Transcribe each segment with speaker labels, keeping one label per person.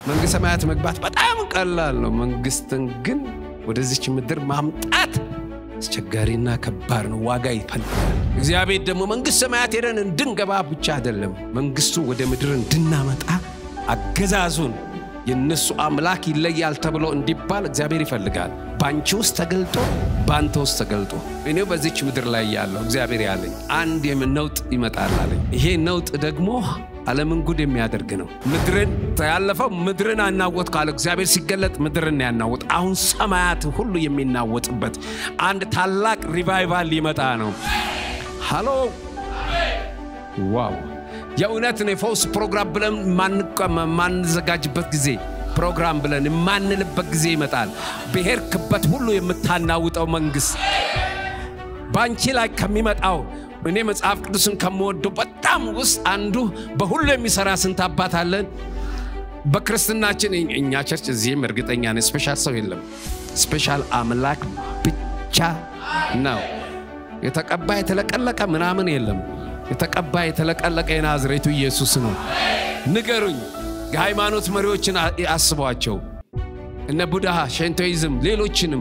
Speaker 1: መንግሥተ ሰማያት መግባት በጣም ቀላል ነው። መንግሥትን ግን ወደዚች ምድር ማምጣት አስቸጋሪና ከባድ ነው። ዋጋ ይፈልጋል። እግዚአብሔር ደግሞ መንግሥተ ሰማያት ሄደን እንድንገባ ብቻ አይደለም፣ መንግሥቱ ወደ ምድር እንድናመጣ አገዛዙን የእነሱ አምላክ ይለያል ተብሎ እንዲባል እግዚአብሔር ይፈልጋል። በአንቺ ውስጥ ተገልጦ በአንተ ውስጥ ተገልጦ እኔው በዚች ምድር ላይ ያለው እግዚአብሔር ያለኝ አንድ ነውጥ ይመጣል አለኝ። ይሄ ነውጥ ደግሞ ዓለምን ጉድ የሚያደርግ ነው። ምድርን ያለፈው ምድርን አናወጥ ካለ እግዚአብሔር ሲገለጥ ምድርን ያናወጥ። አሁን ሰማያት ሁሉ የሚናወጥበት አንድ ታላቅ ሪቫይቫል ሊመጣ ነው። ሃሎ ዋው! የእውነት ነው። የፈውስ ፕሮግራም ብለን የማንዘጋጅበት ጊዜ ፕሮግራም ብለን የማንልበት ጊዜ ይመጣል። ብሔርክበት ሁሉ የምታናውጠው መንግሥት በአንቺ ላይ ከሚመጣው እኔ መጽሐፍ ቅዱስን ከምወደው በጣም ውስጥ አንዱ በሁሉ የሚሰራ ስንት አባት አለን። በክርስትናችን እኛ ቸርች እዚህም እርግጠኛ ነኝ ስፔሻል ሰው የለም። ስፔሻል አምላክ ብቻ ነው። የተቀባ የተለቀለቀ ምናምን የለም። የተቀባ የተለቀለቀ የናዝሬቱ ኢየሱስ ነው። ንገሩኝ፣ የሃይማኖት መሪዎችን አስቧቸው፣ እነ ቡድሃ፣ ሼንቶይዝም፣ ሌሎችንም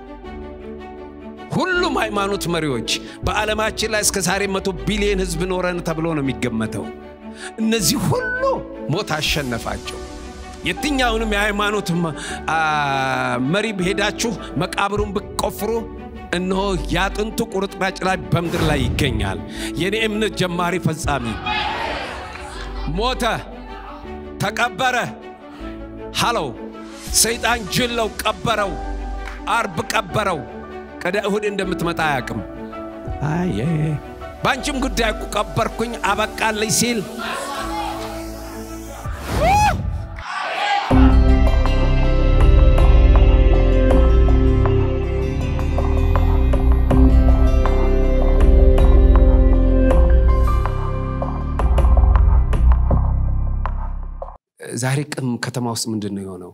Speaker 1: ሁሉም ሃይማኖት መሪዎች በዓለማችን ላይ እስከ ዛሬ መቶ ቢሊዮን ሕዝብ ኖረን ተብሎ ነው የሚገመተው። እነዚህ ሁሉ ሞት አሸነፋቸው። የትኛውንም የሃይማኖት መሪ ሄዳችሁ መቃብሩን ብትቆፍሩ እነሆ የአጥንቱ ቁርጥራጭ ላይ በምድር ላይ ይገኛል። የኔ እምነት ጀማሪ ፈጻሚ ሞተ፣ ተቀበረ። ሃለው ሰይጣን ጅለው ቀበረው፣ አርብ ቀበረው። ቀደ እሁድ እንደምትመጣ አያውቅም። አየ በአንቺም ጉዳይ እኮ ቀበርኩኝ አበቃለኝ ሲል ዛሬ ቅም ከተማ ውስጥ ምንድን ነው የሆነው?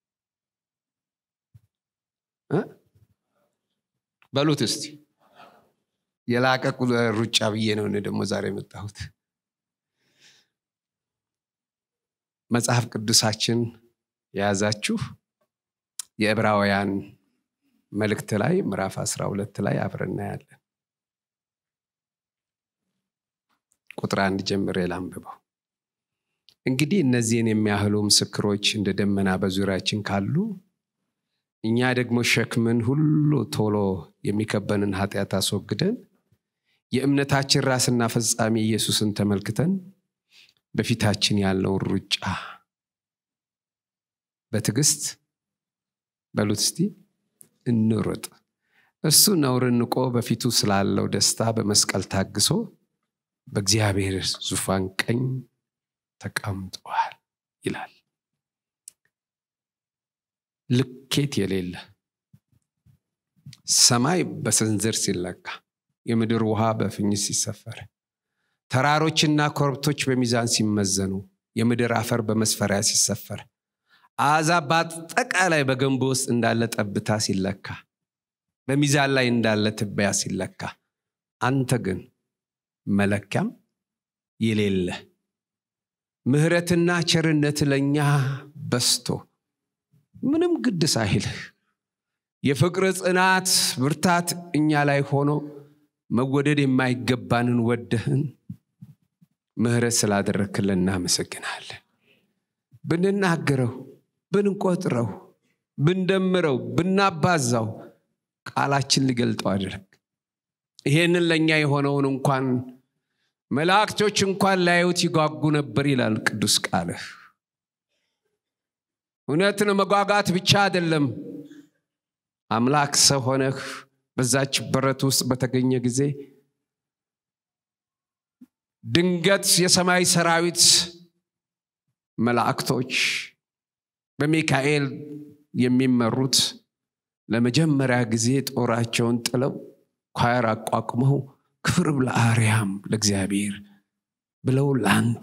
Speaker 1: በሉት እስቲ የላቀ ሩጫ ብዬ ነው እኔ ደግሞ ዛሬ የመጣሁት። መጽሐፍ ቅዱሳችን የያዛችሁ የዕብራውያን መልእክት ላይ ምዕራፍ 12 ላይ አብረን እናያለን። ቁጥር አንድ ጀምሬ ላንብበው። እንግዲህ እነዚህን የሚያህሉ ምስክሮች እንደ ደመና በዙሪያችን ካሉ እኛ ደግሞ ሸክምን ሁሉ ቶሎ የሚከበንን ኃጢአት አስወግደን የእምነታችን ራስና ፈጻሚ ኢየሱስን ተመልክተን በፊታችን ያለውን ሩጫ በትዕግስት በሉት እስቲ እንሩጥ። እሱ ነውርን ንቆ በፊቱ ስላለው ደስታ በመስቀል ታግሶ በእግዚአብሔር ዙፋን ቀኝ ተቀምጠዋል ይላል። ልኬት የሌለ ሰማይ በሰንዘር ሲለካ፣ የምድር ውሃ በፍኝ ሲሰፈር፣ ተራሮችና ኮረብቶች በሚዛን ሲመዘኑ፣ የምድር አፈር በመስፈሪያ ሲሰፈር፣ አሕዛብ በአጠቃላይ በገንቦ ውስጥ እንዳለ ጠብታ ሲለካ፣ በሚዛን ላይ እንዳለ ትቢያ ሲለካ፣ አንተ ግን መለኪያም የሌለ ምሕረትና ቸርነት ለእኛ በስቶ ምንም ግድ ሳይልህ የፍቅር ጽናት ብርታት እኛ ላይ ሆኖ መወደድ የማይገባንን ወደህን ምሕረት ስላደረክልን እናመሰግናለን። ብንናገረው፣ ብንቆጥረው፣ ብንደምረው፣ ብናባዛው ቃላችን ሊገልጠው አድረግ። ይሄንን ለእኛ የሆነውን እንኳን መላእክቶች እንኳን ላዩት ይጓጉ ነበር ይላል ቅዱስ ቃልህ። እውነትን መጓጋት ብቻ አይደለም። አምላክ ሰው ሆነህ በዛች በረት ውስጥ በተገኘ ጊዜ ድንገት የሰማይ ሰራዊት መላእክቶች በሚካኤል የሚመሩት ለመጀመሪያ ጊዜ ጦራቸውን ጥለው ኳየር አቋቁመው ክብር ለአርያም ለእግዚአብሔር ብለው ለአንተ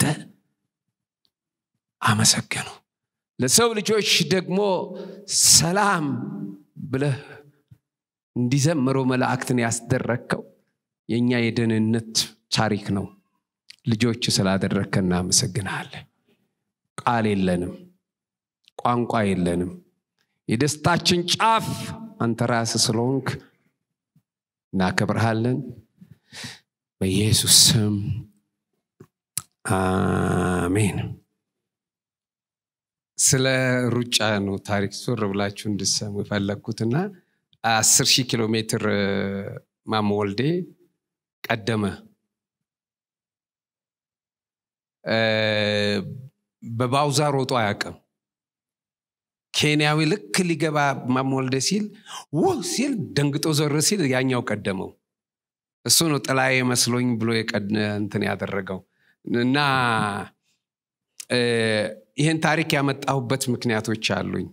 Speaker 1: አመሰገኑ። ለሰው ልጆች ደግሞ ሰላም ብለህ እንዲዘምሩ መላእክትን ያስደረግከው የእኛ የደህንነት ታሪክ ነው። ልጆች ስላደረግከ እናመሰግናለን። ቃል የለንም። ቋንቋ የለንም። የደስታችን ጫፍ አንተ ራስህ ስለሆንክ እናከብርሃለን። በኢየሱስ ስም አሜን። ስለ ሩጫ ነው ታሪክ ዞር ብላችሁ እንድሰሙ የፈለግኩትና አስር ሺህ ኪሎ ሜትር ማሞ ወልዴ ቀደመ። በባውዛ ሮጦ አያውቅም። ኬንያዊ ልክ ሊገባ ማሞ ወልዴ ሲል ውህ ሲል ደንግጦ ዞር ሲል ያኛው ቀደመው። እሱ ነው ጥላዬ መስሎኝ ብሎ እንትን ያደረገው እና ይህን ታሪክ ያመጣሁበት ምክንያቶች አሉኝ።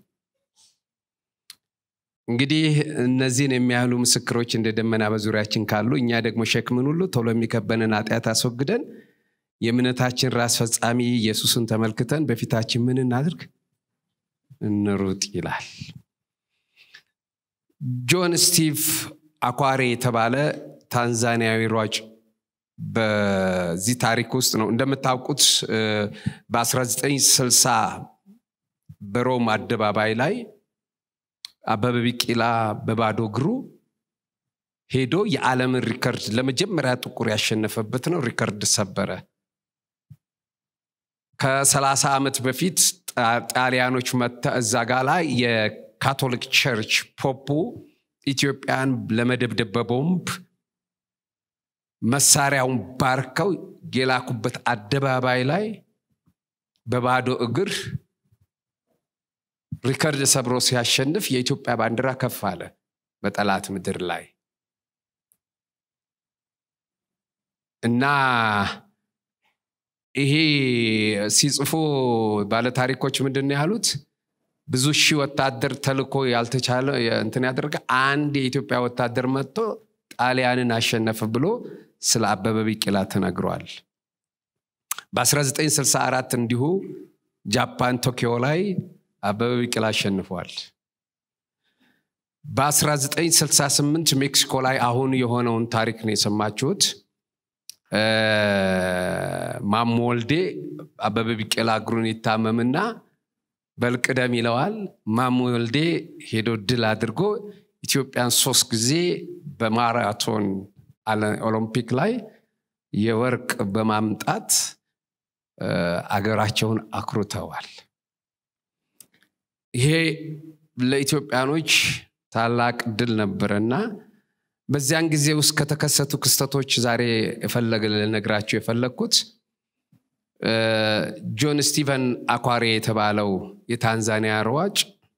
Speaker 1: እንግዲህ እነዚህን የሚያህሉ ምስክሮች እንደ ደመና በዙሪያችን ካሉ እኛ ደግሞ ሸክምን ሁሉ ቶሎ የሚከበንን ኃጢአት አስወግደን የእምነታችን ራስ ፈጻሚ ኢየሱስን ተመልክተን በፊታችን ምን እናድርግ? እንሩጥ ይላል። ጆን ስቲቭ አኳሬ የተባለ ታንዛኒያዊ ሯጭ በዚህ ታሪክ ውስጥ ነው። እንደምታውቁት በ1960 በሮም አደባባይ ላይ አበበ ቢቂላ በባዶ እግሩ ሄዶ የዓለምን ሪከርድ ለመጀመሪያ ጥቁር ያሸነፈበት ነው። ሪከርድ ሰበረ። ከ30 ዓመት በፊት ጣሊያኖች መተ እዛ ጋ ላይ የካቶሊክ ቸርች ፖፑ ኢትዮጵያን ለመደብደብ በቦምብ መሳሪያውን ባርከው የላኩበት አደባባይ ላይ በባዶ እግር ሪከርድ ሰብሮ ሲያሸንፍ የኢትዮጵያ ባንዲራ ከፍ አለ በጠላት ምድር ላይ እና ይሄ ሲጽፉ ባለታሪኮች ምንድን ነው ያሉት? ብዙ ሺህ ወታደር ተልኮ ያልተቻለ እንትን ያደረገ አንድ የኢትዮጵያ ወታደር መጥቶ ጣሊያንን አሸነፈ ብሎ ስለ አበበ ቢቂላ ተነግሯል። በ1964 እንዲሁ ጃፓን ቶኪዮ ላይ አበበ ቢቂላ አሸንፏል። በ1968 ሜክሲኮ ላይ አሁን የሆነውን ታሪክ ነው የሰማችሁት። ማሞ ወልዴ አበበ ቢቂላ እግሩን ይታመምና በልቅደም ይለዋል። ማሞ ወልዴ ሄዶ ድል አድርጎ ኢትዮጵያን ሶስት ጊዜ በማራቶን ኦሎምፒክ ላይ የወርቅ በማምጣት አገራቸውን አኩርተዋል። ይሄ ለኢትዮጵያኖች ታላቅ ድል ነበረና በዚያን ጊዜ ውስጥ ከተከሰቱ ክስተቶች ዛሬ የፈለገ ልነግራቸው የፈለግኩት ጆን ስቲቨን አኳሬ የተባለው የታንዛኒያ ሯጭ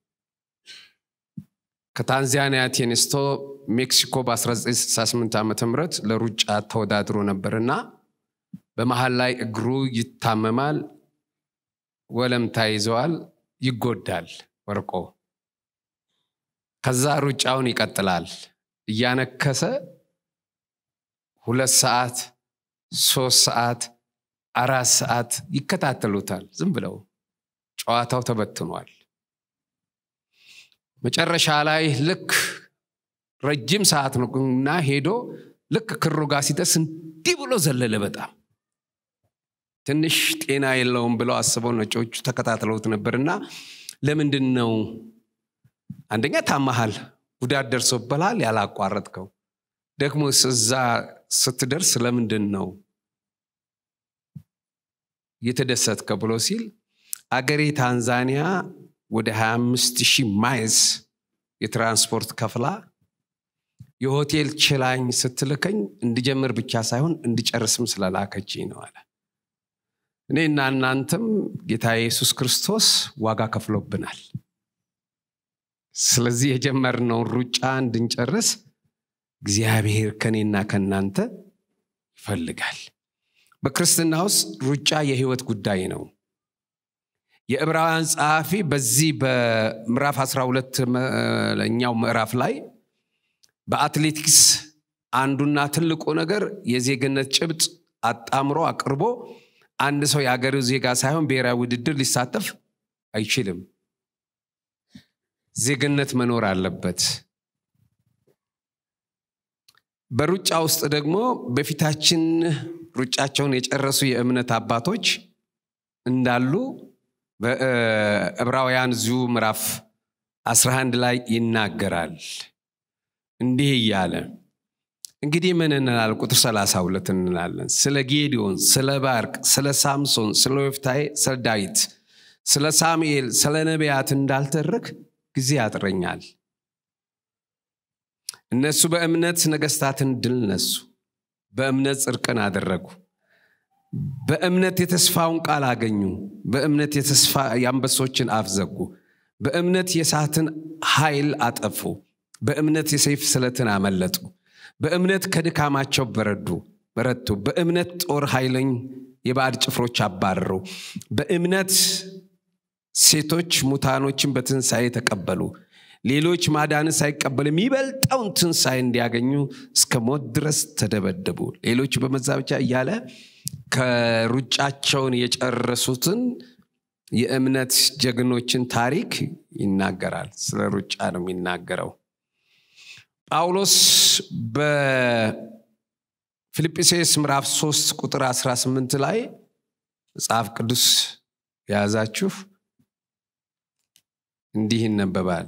Speaker 1: ከታንዛኒያ ቴኒስቶ ሜክሲኮ በ1968 ዓ ም ለሩጫ ተወዳድሮ ነበርና በመሀል ላይ እግሩ ይታመማል፣ ወለምታ ይዘዋል፣ ይጎዳል ወርቆ። ከዛ ሩጫውን ይቀጥላል እያነከሰ ሁለት ሰዓት ሶስት ሰዓት አራት ሰዓት ይከታተሉታል። ዝም ብለው ጨዋታው ተበትኗል። መጨረሻ ላይ ልክ ረጅም ሰዓት ነው እና ሄዶ ልክ ክሩ ጋር ሲደርስ እንዲህ ብሎ ዘለለ። በጣም ትንሽ ጤና የለውም ብለው አስበው ነጮቹ ተከታትለውት ነበርና ለምንድን ነው አንደኛ ታማሃል፣ ጉዳት ደርሶብሃል ያላቋረጥከው ደግሞ እዛ ስትደርስ ለምንድን ነው የተደሰትከው ብሎ ሲል አገሬ ታንዛኒያ ወደ 25 ሺህ ማይልስ የትራንስፖርት ከፍላ የሆቴል ችላኝ ስትልከኝ እንድጀምር ብቻ ሳይሆን እንድጨርስም ስለላከችኝ ነው አለ። እኔና እናንተም ጌታ ኢየሱስ ክርስቶስ ዋጋ ከፍሎብናል። ስለዚህ የጀመርነውን ሩጫ እንድንጨርስ እግዚአብሔር ከኔና ከእናንተ ይፈልጋል። በክርስትና ውስጥ ሩጫ የህይወት ጉዳይ ነው። የዕብራውያን ጸሐፊ በዚህ በምዕራፍ 12 ለኛው ምዕራፍ ላይ በአትሌቲክስ አንዱና ትልቁ ነገር የዜግነት ጭብጥ አጣምሮ አቅርቦ አንድ ሰው የአገሬው ዜጋ ሳይሆን ብሔራዊ ውድድር ሊሳተፍ አይችልም። ዜግነት መኖር አለበት። በሩጫ ውስጥ ደግሞ በፊታችን ሩጫቸውን የጨረሱ የእምነት አባቶች እንዳሉ በዕብራውያን እዚሁ ምዕራፍ 11 ላይ ይናገራል እንዲህ እያለ እንግዲህ ምን እንላለን? ቁጥር 32 እንላለን። ስለ ጌዲዮን፣ ስለ ባርቅ፣ ስለ ሳምሶን፣ ስለ ወፍታዬ፣ ስለ ዳዊት፣ ስለ ሳሙኤል፣ ስለ ነቢያት እንዳልተርክ ጊዜ ያጥረኛል። እነሱ በእምነት ነገስታትን ድል ነሱ፣ በእምነት ጽድቅን አደረጉ፣ በእምነት የተስፋውን ቃል አገኙ፣ በእምነት የተስፋ የአንበሶችን አፍ ዘጉ፣ በእምነት የእሳትን ኃይል አጠፉ፣ በእምነት የሰይፍ ስለትን አመለጡ፣ በእምነት ከድካማቸው በረዱ በረቱ፣ በእምነት ጦር ኃይለኝ የባዕድ ጭፍሮች አባረሩ፣ በእምነት ሴቶች ሙታኖችን በትንሣኤ ተቀበሉ። ሌሎች ማዳን ሳይቀበሉ የሚበልጠውን ትንሣኤ እንዲያገኙ እስከ ሞት ድረስ ተደበደቡ። ሌሎች በመዛብቻ እያለ ከሩጫቸውን የጨረሱትን የእምነት ጀግኖችን ታሪክ ይናገራል። ስለ ሩጫ ነው የሚናገረው። ጳውሎስ በፊልጵስዩስ ምዕራፍ 3 ቁጥር 18 ላይ መጽሐፍ ቅዱስ የያዛችሁ እንዲህ ይነበባል።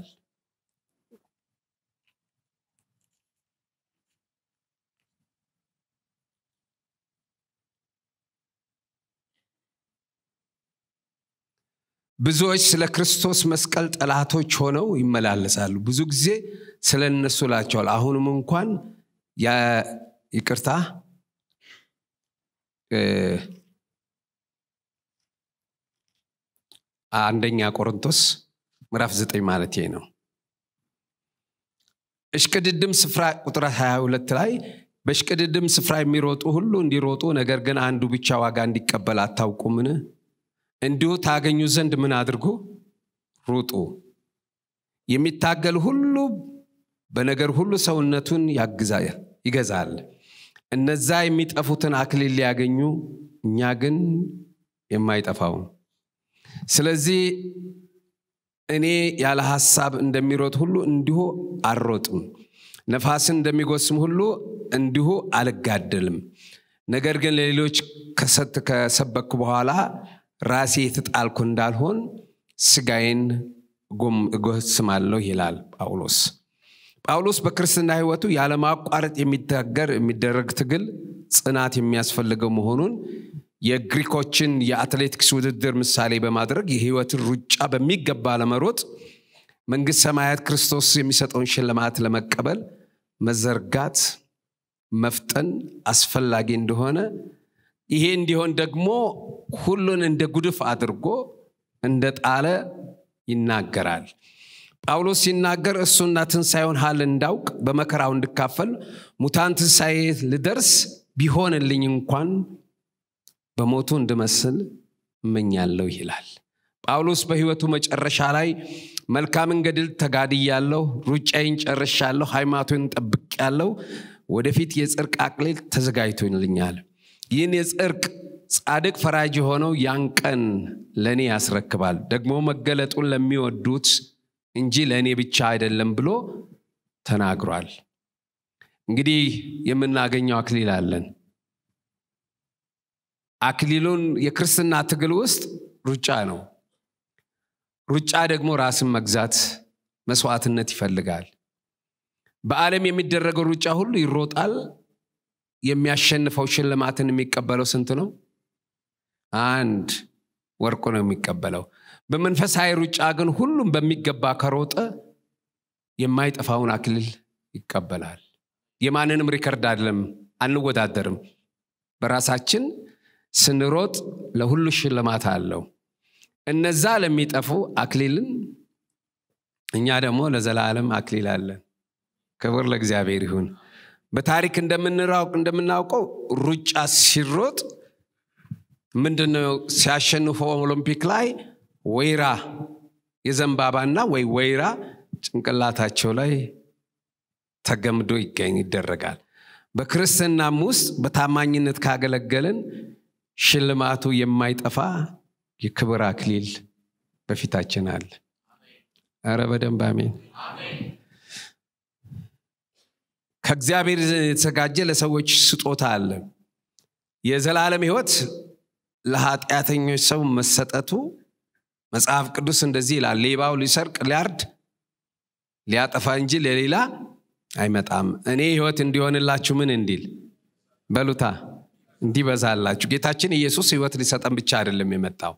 Speaker 1: ብዙዎች ስለ ክርስቶስ መስቀል ጠላቶች ሆነው ይመላለሳሉ። ብዙ ጊዜ ስለ እነሱ ላቸዋል። አሁንም እንኳን ይቅርታ አንደኛ ቆሮንቶስ ምዕራፍ ዘጠኝ ማለት ነው። እሽቅድድም ስፍራ ቁጥር 22 ላይ በእሽቅድድም ስፍራ የሚሮጡ ሁሉ እንዲሮጡ፣ ነገር ግን አንዱ ብቻ ዋጋ እንዲቀበል አታውቁምን? እንዲሁ ታገኙ ዘንድ ምን አድርጉ? ሩጡ። የሚታገል ሁሉ በነገር ሁሉ ሰውነቱን ይገዛል። እነዛ የሚጠፉትን አክሊል ሊያገኙ፣ እኛ ግን የማይጠፋውን። ስለዚህ እኔ ያለ ሐሳብ እንደሚሮጥ ሁሉ እንዲሁ አልሮጥም። ነፋስን እንደሚጎስም ሁሉ እንዲሁ አልጋደልም። ነገር ግን ለሌሎች ከሰበኩ በኋላ ራሴ የተጣልኩ እንዳልሆን ስጋዬን እጎስማለሁ ይላል ጳውሎስ። ጳውሎስ በክርስትና ሕይወቱ ያለማቋረጥ የሚታገር የሚደረግ ትግል ጽናት የሚያስፈልገው መሆኑን የግሪኮችን የአትሌቲክስ ውድድር ምሳሌ በማድረግ የሕይወትን ሩጫ በሚገባ ለመሮጥ መንግሥት ሰማያት ክርስቶስ የሚሰጠውን ሽልማት ለመቀበል መዘርጋት፣ መፍጠን አስፈላጊ እንደሆነ ይሄ እንዲሆን ደግሞ ሁሉን እንደ ጉድፍ አድርጎ እንደ ጣለ ይናገራል። ጳውሎስ ሲናገር እሱና ትንሣኤውን ሀል እንዳውቅ በመከራው እንድካፈል ሙታን ትንሣኤ ልደርስ ቢሆንልኝ እንኳን በሞቱ እንድመስል እመኛለሁ ይላል። ጳውሎስ በሕይወቱ መጨረሻ ላይ መልካምን ገድል ተጋድያለሁ፣ ሩጫዬን ጨርሻለሁ፣ ሃይማኖቴን ጠብቄያለሁ፣ ወደፊት የጽድቅ አክሊል ተዘጋጅቶልኛል። ይህን የጽድቅ ጻድቅ ፈራጅ የሆነው ያን ቀን ለእኔ ያስረክባል፣ ደግሞ መገለጡን ለሚወዱት እንጂ ለእኔ ብቻ አይደለም ብሎ ተናግሯል። እንግዲህ የምናገኘው አክሊል አለን። አክሊሉን የክርስትና ትግል ውስጥ ሩጫ ነው። ሩጫ ደግሞ ራስን መግዛት መስዋዕትነት ይፈልጋል። በዓለም የሚደረገው ሩጫ ሁሉ ይሮጣል። የሚያሸንፈው ሽልማትን የሚቀበለው ስንት ነው? አንድ ወርቁ ነው የሚቀበለው። በመንፈሳዊ ሩጫ ግን ሁሉም በሚገባ ከሮጠ የማይጠፋውን አክሊል ይቀበላል። የማንንም ሪከርድ አይደለም፣ አንወዳደርም። በራሳችን ስንሮጥ ለሁሉ ሽልማት አለው። እነዛ ለሚጠፉ አክሊልን፣ እኛ ደግሞ ለዘላለም አክሊል አለን። ክብር ለእግዚአብሔር ይሁን። በታሪክ እንደምናውቀው ሩጫ ሲሮጥ ምንድነው ሲያሸንፉ ኦሎምፒክ ላይ ወይራ የዘንባባና ወይ ወይራ ጭንቅላታቸው ላይ ተገምዶ ይገኝ ይደረጋል። በክርስትናም ውስጥ በታማኝነት ካገለገልን ሽልማቱ የማይጠፋ የክብር አክሊል በፊታችን አለ። ኧረ በደንብ አሜን። ከእግዚአብሔር የተዘጋጀ ለሰዎች ስጦታ አለ። የዘላለም ሕይወት ለኃጢአተኞች ሰው መሰጠቱ መጽሐፍ ቅዱስ እንደዚህ ይላል ሌባው ሊሰርቅ ሊያርድ ሊያጠፋ እንጂ ለሌላ አይመጣም እኔ ህይወት እንዲሆንላችሁ ምን እንዲል በሉታ እንዲበዛላችሁ ጌታችን ኢየሱስ ህይወት ሊሰጠን ብቻ አይደለም የመጣው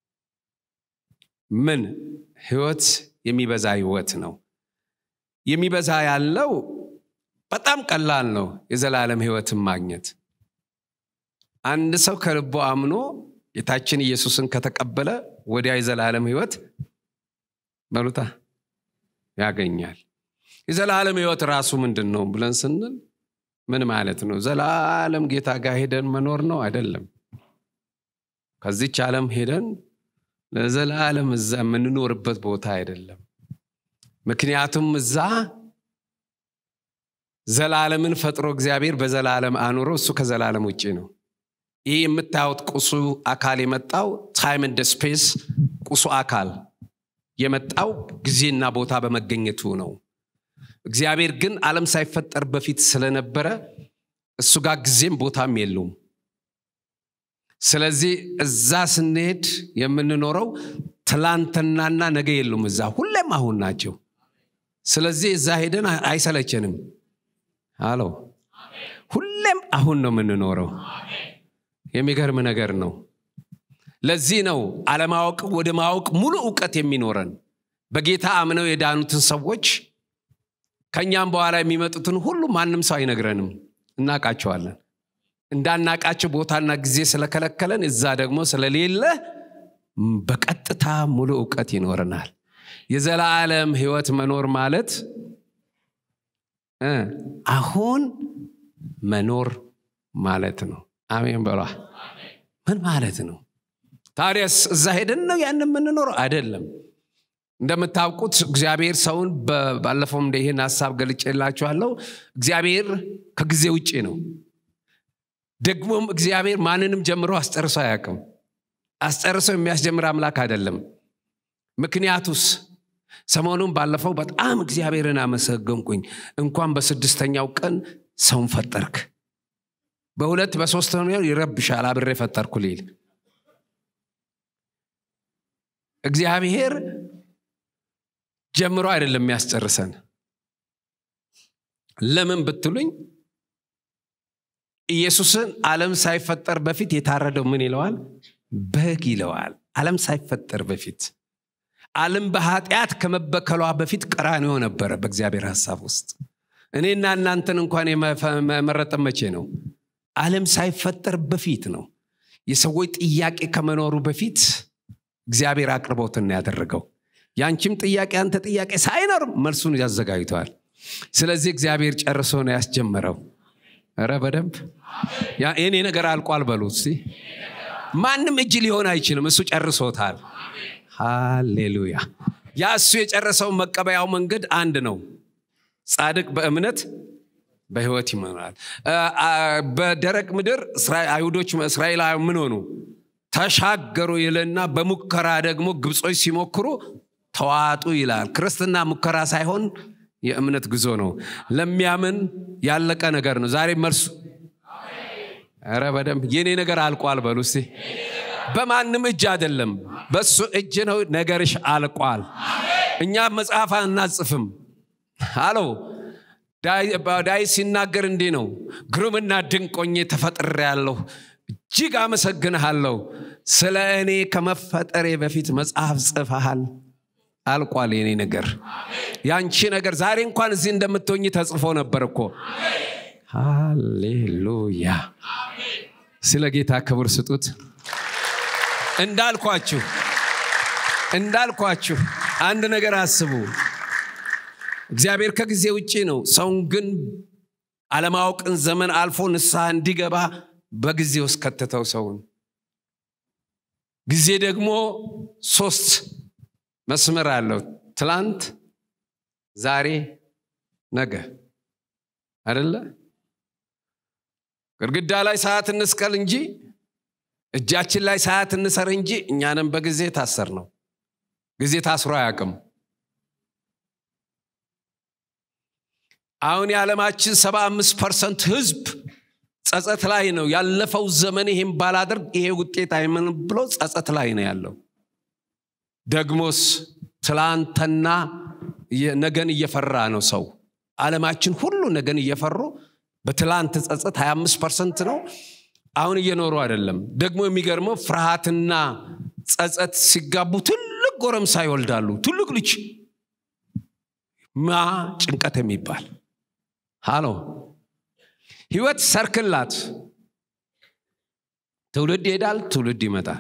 Speaker 1: ምን ህይወት የሚበዛ ህይወት ነው የሚበዛ ያለው በጣም ቀላል ነው የዘላለም ህይወትን ማግኘት አንድ ሰው ከልቦ አምኖ ጌታችን ኢየሱስን ከተቀበለ ወዲያ የዘላለም ህይወት በሉታ ያገኛል የዘላለም ህይወት ራሱ ምንድን ነው ብለን ስንል ምን ማለት ነው ዘላለም ጌታ ጋር ሄደን መኖር ነው አይደለም ከዚች ዓለም ሄደን ለዘላለም እዛ የምንኖርበት ቦታ አይደለም ምክንያቱም እዛ ዘላለምን ፈጥሮ እግዚአብሔር በዘላለም አኑሮ እሱ ከዘላለም ውጭ ነው ይህ የምታዩት ቁሱ አካል የመጣው ታይም እንደ ስፔስ ቁሱ አካል የመጣው ጊዜና ቦታ በመገኘቱ ነው እግዚአብሔር ግን ዓለም ሳይፈጠር በፊት ስለነበረ እሱ ጋር ጊዜም ቦታም የለውም ስለዚህ እዛ ስንሄድ የምንኖረው ትላንትናና ነገ የሉም እዛ ሁሌም አሁን ናቸው ስለዚህ እዛ ሄደን አይሰለቸንም አሎ ሁሌም አሁን ነው የምንኖረው የሚገርም ነገር ነው ለዚህ ነው አለማወቅ ወደ ማወቅ ሙሉ እውቀት የሚኖረን በጌታ አምነው የዳኑትን ሰዎች ከእኛም በኋላ የሚመጡትን ሁሉ ማንም ሰው አይነግረንም እናቃቸዋለን እንዳናቃቸው ቦታና ጊዜ ስለከለከለን እዛ ደግሞ ስለሌለ በቀጥታ ሙሉ እውቀት ይኖረናል የዘላለም ህይወት መኖር ማለት አሁን መኖር ማለት ነው አሜን በሏ ምን ማለት ነው ታዲያስ እዛ ሄደን ነው ያን የምንኖረው አይደለም እንደምታውቁት እግዚአብሔር ሰውን ባለፈው እንደ ይህን ሀሳብ ገልጬላችኋለሁ እግዚአብሔር ከጊዜ ውጭ ነው ደግሞም እግዚአብሔር ማንንም ጀምሮ አስጨርሶ አያውቅም አስጨርሶ የሚያስጀምር አምላክ አይደለም ምክንያቱስ ሰሞኑን ባለፈው በጣም እግዚአብሔርን አመሰገንኩኝ እንኳን በስድስተኛው ቀን ሰውን ፈጠርክ በሁለት በሶስተኛው ይረብሻል አብሬ ፈጠርኩ ሊል እግዚአብሔር ጀምሮ አይደለም የሚያስጨርሰን ለምን ብትሉኝ ኢየሱስን ዓለም ሳይፈጠር በፊት የታረደው ምን ይለዋል በግ ይለዋል ዓለም ሳይፈጠር በፊት ዓለም በኃጢአት ከመበከሏ በፊት ቀራንዮ ነበረ በእግዚአብሔር ሀሳብ ውስጥ እኔና እናንተን እንኳን የመረጠ መቼ ነው ዓለም ሳይፈጠር በፊት ነው የሰዎች ጥያቄ ከመኖሩ በፊት እግዚአብሔር አቅርቦትን ያደረገው ያንቺም ጥያቄ አንተ ጥያቄ ሳይኖር መልሱን ያዘጋጅተዋል ስለዚህ እግዚአብሔር ጨርሶ ነው ያስጀመረው ረ በደንብ የኔ ነገር አልቋል በሉ እስቲ ማንም እጅ ሊሆን አይችልም እሱ ጨርሶታል ሃሌሉያ ያ እሱ የጨረሰው መቀበያው መንገድ አንድ ነው ጻድቅ በእምነት በህይወት ይመራል በደረቅ ምድር አይሁዶች እስራኤላዊ ምን ሆኑ ተሻገሩ ይልና በሙከራ ደግሞ ግብጾች ሲሞክሩ ተዋጡ ይላል ክርስትና ሙከራ ሳይሆን የእምነት ጉዞ ነው ለሚያምን ያለቀ ነገር ነው ዛሬ መልሱ ረ በደንብ የኔ ነገር አልቋል በሉ እስቲ በማንም እጅ አይደለም በሱ እጅ ነው ነገርሽ አልቋል እኛ መጽሐፍ አናጽፍም አለው ዳይ ሲናገር እንዲህ ነው ግሩምና ድንቆኜ ተፈጥሬ ያለሁ እጅግ አመሰግንሃለሁ ስለ እኔ ከመፈጠሬ በፊት መጽሐፍ ጽፈሃል አልቋል የኔ ነገር ያንቺ ነገር ዛሬ እንኳን እዚህ እንደምትሆኝ ተጽፎ ነበር እኮ ሃሌሉያ ስለ ጌታ ክብር ስጡት እንዳልኳችሁ እንዳልኳችሁ አንድ ነገር አስቡ እግዚአብሔር ከጊዜ ውጭ ነው ሰውን ግን አለማወቅን ዘመን አልፎ ንስሐ እንዲገባ በጊዜ ውስጥ ከተተው ሰውን ጊዜ ደግሞ ሶስት መስመር አለው ትላንት ዛሬ ነገ አደለ ግድግዳ ላይ ሰዓት እንስቀል እንጂ እጃችን ላይ ሰዓት እንሰር እንጂ እኛንም በጊዜ ታሰር ነው ጊዜ ታስሮ አያውቅም አሁን የዓለማችን ሰባ አምስት ፐርሰንት ህዝብ ጸጸት ላይ ነው ያለፈው ዘመን ይህም ባላደርግ ይሄ ውጤት አይምን ብሎ ጸጸት ላይ ነው ያለው ደግሞስ ትላንትና ነገን እየፈራ ነው ሰው ዓለማችን ሁሉ ነገን እየፈሩ በትላንት ጸጸት 25 ፐርሰንት ነው አሁን እየኖሩ አይደለም ደግሞ የሚገርመው ፍርሃትና ጸጸት ሲጋቡ ትልቅ ጎረምሳ ይወልዳሉ ትልቅ ልጅ ማ ጭንቀት የሚባል ሃሎ ህይወት ሰርክላት ትውልድ ይሄዳል ትውልድ ይመጣል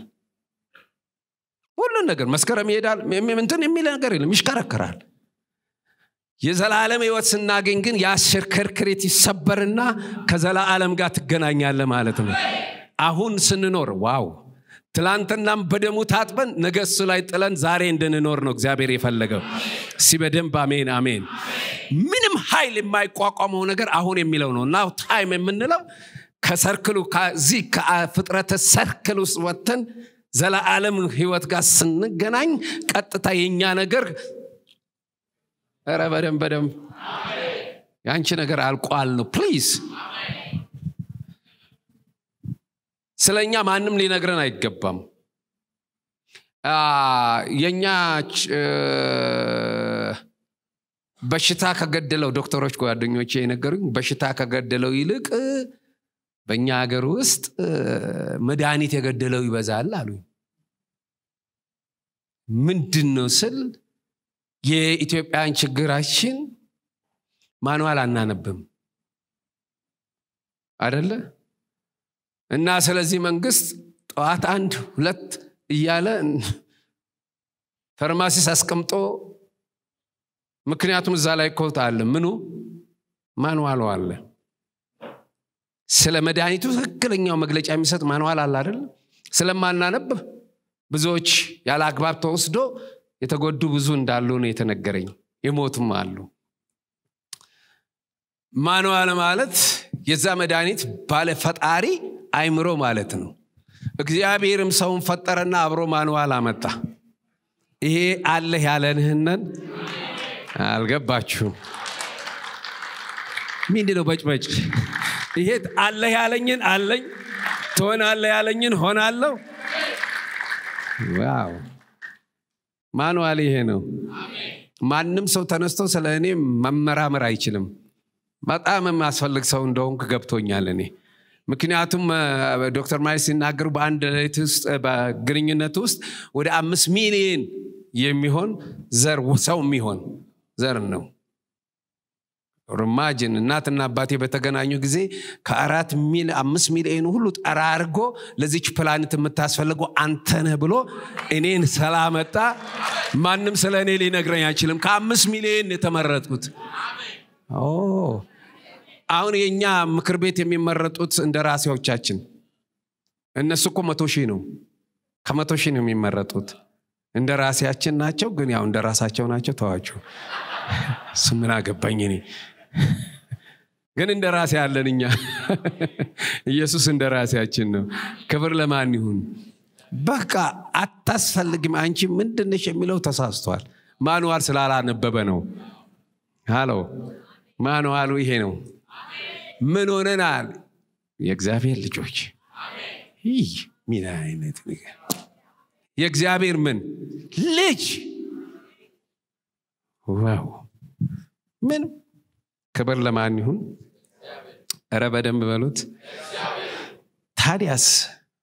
Speaker 1: ሁሉን ነገር መስከረም ይሄዳል እንትን የሚል ነገር የለም ይሽከረክራል የዘላለም ህይወት ስናገኝ ግን የአሽከርክሬት ይሰበርና ከዘላለም ጋር ትገናኛለ ማለት ነው አሁን ስንኖር ዋው ትላንትናም በደሙ ታጥበን ነገ እሱ ላይ ጥለን ዛሬ እንድንኖር ነው እግዚአብሔር የፈለገው እሲ በደንብ አሜን አሜን ምንም ኃይል የማይቋቋመው ነገር አሁን የሚለው ነው እና ታይም የምንለው ከሰርክሉ ከዚህ ከፍጥረተ ሰርክል ውስጥ ወጥተን ዘላለም ህይወት ጋር ስንገናኝ ቀጥታ የኛ ነገር ረ በደንብ በደንብ የአንቺ ነገር አልቋል ነው ፕሊዝ ስለ እኛ ማንም ሊነግረን አይገባም የእኛ በሽታ ከገደለው ዶክተሮች ጓደኞቼ የነገሩኝ በሽታ ከገደለው ይልቅ በእኛ ሀገር ውስጥ መድኃኒት የገደለው ይበዛል አሉ ምንድን ነው ስል የኢትዮጵያን ችግራችን ማንዋል አናነብም አደለ እና ስለዚህ መንግስት ጠዋት አንድ ሁለት እያለ ፈርማሲስ አስቀምጦ ምክንያቱም እዛ ላይ ኮት አለ ምኑ ማንዋሉ አለ ስለ መድኃኒቱ ትክክለኛው መግለጫ የሚሰጥ ማንዋል አለ አይደል ስለማናነብ ብዙዎች ያለ አግባብ ተወስዶ የተጎዱ ብዙ እንዳሉ ነው የተነገረኝ የሞቱም አሉ ማንዋል ማለት የዛ መድኃኒት ባለ ፈጣሪ አይምሮ ማለት ነው እግዚአብሔርም ሰውን ፈጠረና አብሮ ማንዋል አመጣ ይሄ አለህ ያለንህነን አልገባችሁም ምንድ ነው በጭበጭ ይሄ አለህ ያለኝን አለኝ ትሆናለህ ያለኝን ሆናለሁ ዋው ማንዋል ይሄ ነው ማንም ሰው ተነስቶ ስለ እኔ መመራመር አይችልም በጣም የማስፈልግ ሰው እንደሆንክ ገብቶኛል እኔ ምክንያቱም ዶክተር ማይ ሲናገሩ በአንድ ሌት ውስጥ በግንኙነት ውስጥ ወደ አምስት ሚሊየን የሚሆን ዘር ሰው የሚሆን ዘር ነው ርማጅን እናትና አባቴ በተገናኙ ጊዜ ከአራት ሚል አምስት ሚሊዮን ሁሉ ጠራርጎ ለዚች ፕላኔት የምታስፈልገው አንተነህ ብሎ እኔን ስላመጣ ማንም ስለ እኔ ሊነግረኝ አይችልም ከአምስት ሚሊዮን የተመረጥኩት አሁን የእኛ ምክር ቤት የሚመረጡት እንደ ራሴዎቻችን እነሱ እኮ መቶ ሺህ ነው ከመቶ ሺህ ነው የሚመረጡት እንደ ራሴያችን ናቸው ግን ያው እንደ ራሳቸው ናቸው ተዋችሁ እሱ ምን አገባኝ እኔ ግን እንደ ራሴ ያለን እኛ ኢየሱስ እንደ ራሴያችን ነው ክብር ለማን ይሁን በቃ አታስፈልግም አንቺ ምንድነሽ የሚለው ተሳስቷል ማንዋል ስላላነበበ ነው ሃሎ ማንዋሉ ይሄ ነው ምን ሆነናል የእግዚአብሔር ልጆች ይህ ምን አይነት ነገር የእግዚአብሔር ምን ልጅ ዋው ምን ክብር ለማን ይሁን እረ በደንብ በሉት ታዲያስ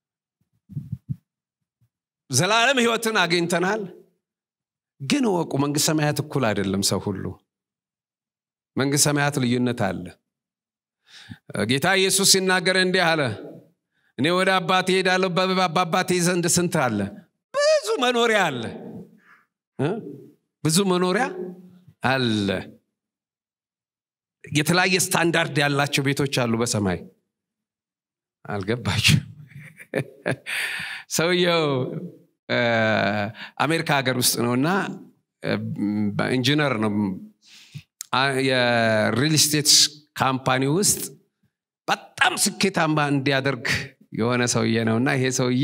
Speaker 1: ዘላለም ህይወትን አግኝተናል ግን ወቁ መንግስት ሰማያት እኩል አይደለም ሰው ሁሉ መንግስት ሰማያት ልዩነት አለ ጌታ ኢየሱስ ሲናገር እንዲህ አለ እኔ ወደ አባቴ ሄዳለሁ በአባቴ ዘንድ ስንት አለ ብዙ መኖሪያ አለ ብዙ መኖሪያ አለ የተለያየ ስታንዳርድ ያላቸው ቤቶች አሉ በሰማይ አልገባቸው ሰውየው አሜሪካ ሀገር ውስጥ ነው እና ኢንጂነር ነው የሪል ስቴት ካምፓኒ ውስጥ በጣም ስኬታማ እንዲያደርግ የሆነ ሰውዬ ነው እና ይሄ ሰውዬ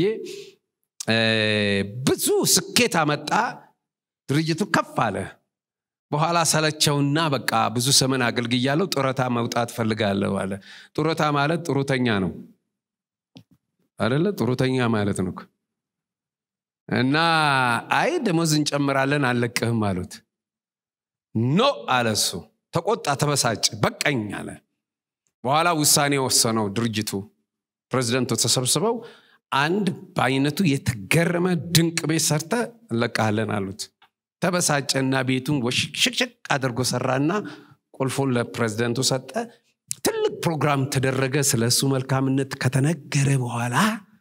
Speaker 1: ብዙ ስኬት አመጣ ድርጅቱ ከፍ አለ በኋላ ሰለቸውና በቃ ብዙ ሰመን አገልግያለሁ ጡረታ መውጣት ፈልጋለሁ አለ ጡረታ ማለት ጥሩተኛ ነው አደለ ጥሩተኛ ማለት ነው እና አይ ደሞዝ እንጨምራለን አልለቅህም አሉት ኖ አለ እሱ ተቆጣ ተበሳጭ በቀኝ አለ በኋላ ውሳኔ ወሰነው ድርጅቱ ፕሬዚደንቱ ተሰብስበው አንድ በአይነቱ የተገረመ ድንቅ ቤት ሰርተ እንለቃለን አሉት ተበሳጨና ቤቱን ሽቅሽቅ አድርጎ ሰራና ቁልፉን ለፕሬዚደንቱ ሰጠ ትልቅ ፕሮግራም ተደረገ ስለ እሱ መልካምነት ከተነገረ በኋላ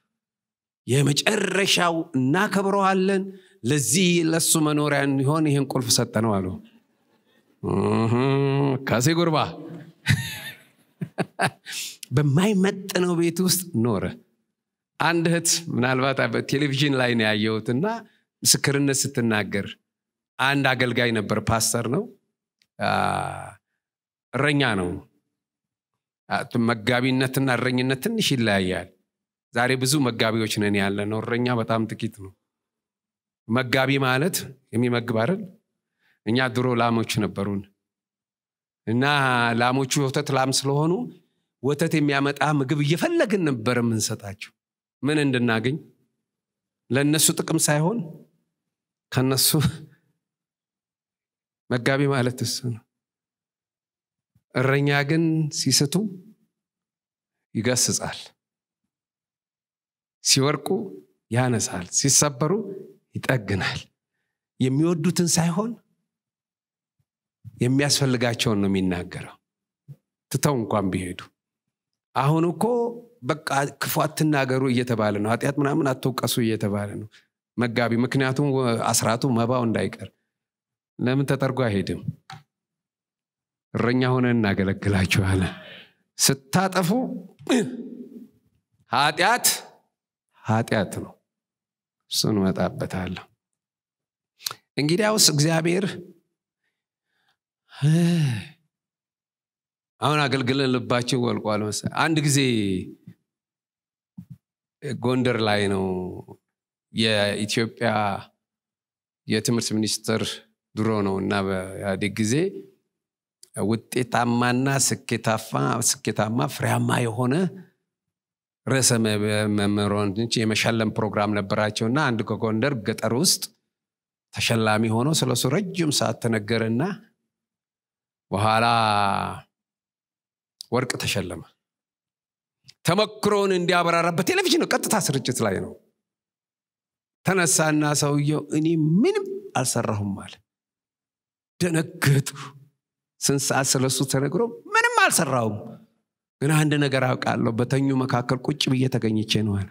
Speaker 1: የመጨረሻው እናከብረዋለን ለዚህ ለሱ መኖሪያ እንዲሆን ይህን ቁልፍ ሰጠ ነው አሉ ካሴ ጉርባ በማይመጥነው ቤት ውስጥ ኖረ አንድ እህት ምናልባት ቴሌቪዥን ላይ ነው ያየሁት እና ምስክርነት ስትናገር አንድ አገልጋይ ነበር ፓስተር ነው እረኛ ነው መጋቢነትና እረኝነት ትንሽ ይለያያል ዛሬ ብዙ መጋቢዎች ነን ያለ ነው እረኛ በጣም ጥቂት ነው መጋቢ ማለት የሚመግብ አይደል እኛ ድሮ ላሞች ነበሩን እና ላሞቹ የወተት ላም ስለሆኑ ወተት የሚያመጣ ምግብ እየፈለግን ነበር የምንሰጣቸው ምን እንድናገኝ ለእነሱ ጥቅም ሳይሆን ከነሱ መጋቢ ማለት እሱ ነው እረኛ ግን ሲስቱ ይገስጻል ሲወርቁ ያነሳል ሲሰበሩ ይጠግናል የሚወዱትን ሳይሆን የሚያስፈልጋቸውን ነው የሚናገረው ትተው እንኳን ቢሄዱ አሁን እኮ በቃ ክፉ አትናገሩ እየተባለ ነው ኃጢአት ምናምን አትውቀሱ እየተባለ ነው መጋቢ ምክንያቱም አስራቱ መባው እንዳይቀር ለምን ተጠርጎ አይሄድም እረኛ ሆነ እናገለግላችኋለን ስታጠፉ ኃጢአት ኃጢአት ነው እሱን እመጣበታለሁ እንግዲያውስ እግዚአብሔር አሁን አገልግለን ልባችን ወልቋል መሰለኝ አንድ ጊዜ ጎንደር ላይ ነው የኢትዮጵያ የትምህርት ሚኒስትር ድሮ ነው እና በኢህአዴግ ጊዜ ውጤታማና ስኬታማ ፍሬያማ የሆነ ርዕሰ መምህራኖች የመሸለም ፕሮግራም ነበራቸውና አንድ ከጎንደር ገጠር ውስጥ ተሸላሚ ሆኖ ስለሱ ረጅም ሰዓት ተነገረና በኋላ ወርቅ ተሸለመ ተመክሮውን እንዲያበራራ በቴሌቪዥን ነው ቀጥታ ስርጭት ላይ ነው ተነሳና ሰውየው እኔ ምንም አልሰራሁም አለ ደነገጡ ስንት ሰዓት ስለሱ ተነግሮ ምንም አልሰራሁም ግን አንድ ነገር አውቃለሁ በተኙ መካከል ቁጭ ብዬ ተገኝቼ ነው አለ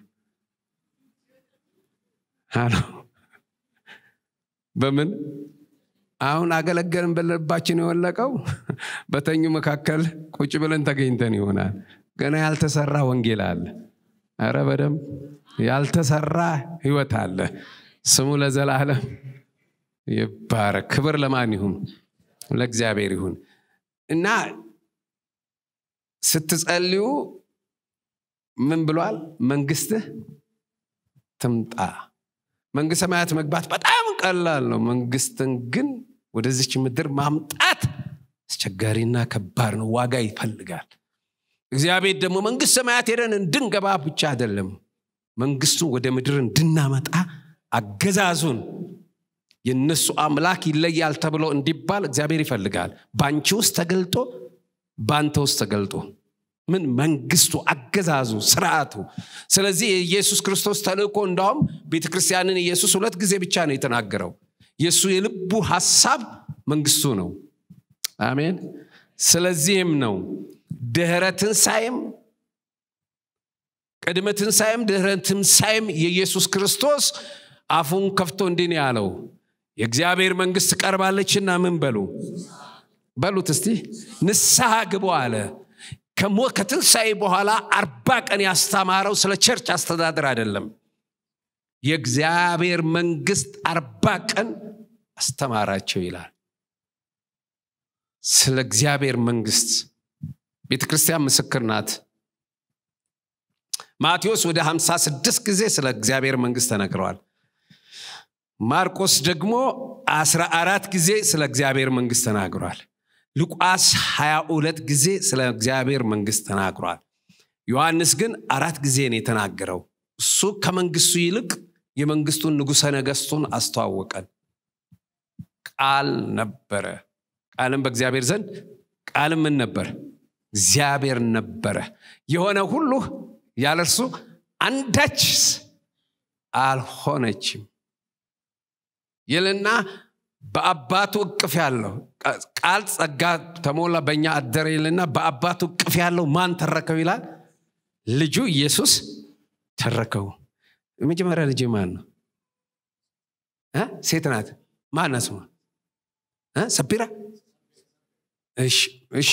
Speaker 1: በምን አሁን አገለገልን በልባችን የወለቀው በተኙ መካከል ቁጭ ብለን ተገኝተን ይሆናል ገና ያልተሰራ ወንጌል አለ አረ በደንብ ያልተሰራ ህይወት አለ ስሙ ለዘላለም ይባረክ ክብር ለማን ይሁን ለእግዚአብሔር ይሁን እና ስትጸልዩ ምን ብሏል መንግስትህ ትምጣ መንግስት ሰማያት መግባት በጣም ቀላል ነው መንግስትን ግን ወደዚች ምድር ማምጣት አስቸጋሪና ከባድ ነው ዋጋ ይፈልጋል እግዚአብሔር ደግሞ መንግስት ሰማያት ሄደን እንድንገባ ብቻ አይደለም መንግስቱን ወደ ምድር እንድናመጣ አገዛዙን የእነሱ አምላክ ይለያል ተብሎ እንዲባል እግዚአብሔር ይፈልጋል በአንቺ ውስጥ ተገልጦ በአንተ ውስጥ ተገልጦ ምን መንግስቱ አገዛዙ ስርዓቱ ስለዚህ የኢየሱስ ክርስቶስ ተልእኮ እንዳውም ቤተ ክርስቲያንን ኢየሱስ ሁለት ጊዜ ብቻ ነው የተናገረው የእሱ የልቡ ሀሳብ መንግስቱ ነው አሜን ስለዚህም ነው ድህረ ትንሣኤም ቅድመ ትንሣኤም ድህረ ትንሣኤም የኢየሱስ ክርስቶስ አፉን ከፍቶ እንዲህ ነው ያለው የእግዚአብሔር መንግስት ቀርባለችና ምን በሉ በሉት እስቲ ንስሐ ግቡ አለ ከትንሣኤ በኋላ አርባ ቀን ያስተማረው ስለ ቸርች አስተዳደር አይደለም የእግዚአብሔር መንግስት አርባ ቀን አስተማራቸው ይላል ስለ እግዚአብሔር መንግስት ቤተ ክርስቲያን ምስክር ናት ማቴዎስ ወደ 56 ጊዜ ስለ እግዚአብሔር መንግስት ተነግረዋል ማርቆስ ደግሞ 14 ጊዜ ስለ እግዚአብሔር መንግስት ተናግሯል ሉቃስ 22 ጊዜ ስለ እግዚአብሔር መንግስት ተናግሯል ዮሐንስ ግን አራት ጊዜ ነው የተናገረው እሱ ከመንግስቱ ይልቅ የመንግስቱን ንጉሠ ነገሥቱን አስተዋወቀን ቃል ነበረ ቃልም በእግዚአብሔር ዘንድ ቃልም ምን ነበር እግዚአብሔር ነበረ የሆነ ሁሉ ያለ እርሱ አንዳች አልሆነችም ይልና በአባቱ እቅፍ ያለው ቃል ጸጋ ተሞላ በእኛ አደረ ይልና በአባቱ እቅፍ ያለው ማን ተረከው ይላል ልጁ ኢየሱስ ተረከው የመጀመሪያ ልጅ ማን ነው ሴት ናት ማን ናት ስሟ ሰቢራ እሺ እሺ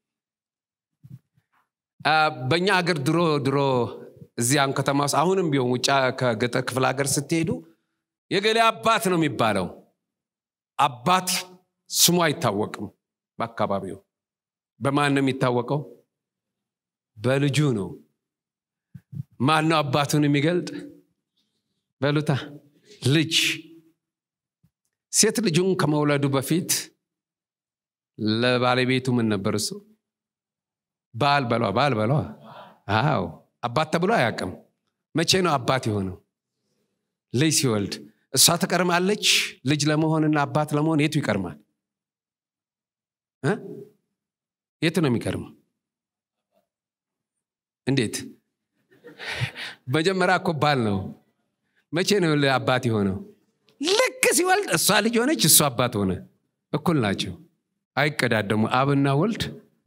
Speaker 1: በእኛ ሀገር ድሮ ድሮ እዚያም ከተማ ውስጥ አሁንም ቢሆን ውጭ ከገጠር ክፍለ ሀገር ስትሄዱ የገሌ አባት ነው የሚባለው አባት ስሙ አይታወቅም በአካባቢው በማን ነው የሚታወቀው በልጁ ነው ማን ነው አባቱን የሚገልጥ በሉታ ልጅ ሴት ልጁን ከመውለዱ በፊት ለባለቤቱ ምን ነበር እሱ ባል በሏ ባል በሏ አዎ አባት ተብሎ አያውቅም መቼ ነው አባት የሆነው ልጅ ሲወልድ እሷ ትቀርማለች ልጅ ለመሆንና አባት ለመሆን የቱ ይቀርማል የቱ ነው የሚቀርመው እንዴት መጀመሪያ እኮ ባል ነው መቼ ነው አባት የሆነው ልክ ሲወልድ እሷ ልጅ ሆነች እሱ አባት ሆነ እኩል ናቸው አይቀዳደሙ አብና ወልድ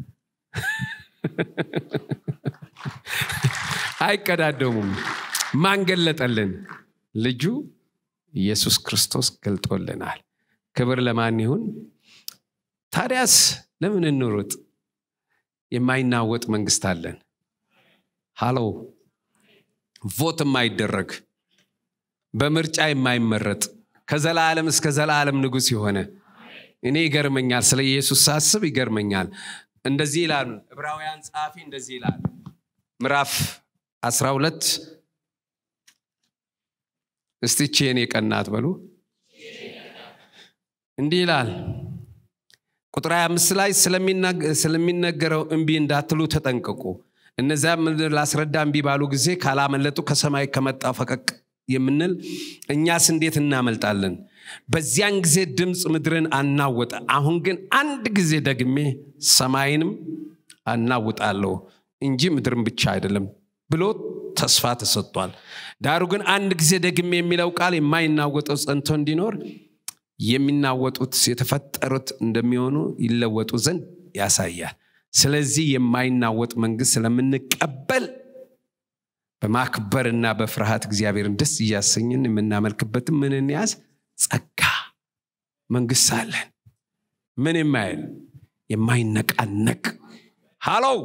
Speaker 1: አይቀዳደሙም ማን ገለጠልን ልጁ ኢየሱስ ክርስቶስ ገልጦልናል ክብር ለማን ይሁን ታዲያስ ለምን እንሩጥ የማይናወጥ መንግስት አለን ሃሎ ቮት የማይደረግ በምርጫ የማይመረጥ ከዘላለም እስከ ዘላለም ንጉስ የሆነ እኔ ይገርመኛል ስለ ኢየሱስ ሳስብ ይገርመኛል እንደዚህ ይላሉ ዕብራውያን ጸሐፊ እንደዚህ ይላል ምዕራፍ 12 እስቲች የኔ ቀናት በሉ እንዲህ ይላል ቁጥር 25 ላይ ስለሚነገረው እምቢ እንዳትሉ ተጠንቀቁ እነዚያ ምድር ላስረዳ እምቢ ባሉ ጊዜ ካላመለጡ ከሰማይ ከመጣ ፈቀቅ የምንል እኛስ እንዴት እናመልጣለን በዚያን ጊዜ ድምፅ ምድርን አናወጠ አሁን ግን አንድ ጊዜ ደግሜ ሰማይንም አናውጣለሁ እንጂ ምድርን ብቻ አይደለም ብሎ ተስፋ ተሰጥቷል ዳሩ ግን አንድ ጊዜ ደግሜ የሚለው ቃል የማይናወጠው ጸንቶ እንዲኖር የሚናወጡት የተፈጠሩት እንደሚሆኑ ይለወጡ ዘንድ ያሳያል ስለዚህ የማይናወጥ መንግስት ስለምንቀበል በማክበርና በፍርሃት እግዚአብሔርን ደስ እያሰኝን የምናመልክበትም ምን እንያዝ ጸጋ መንግስት አለን ምን የማይል የማይነቃነቅ ሃሎው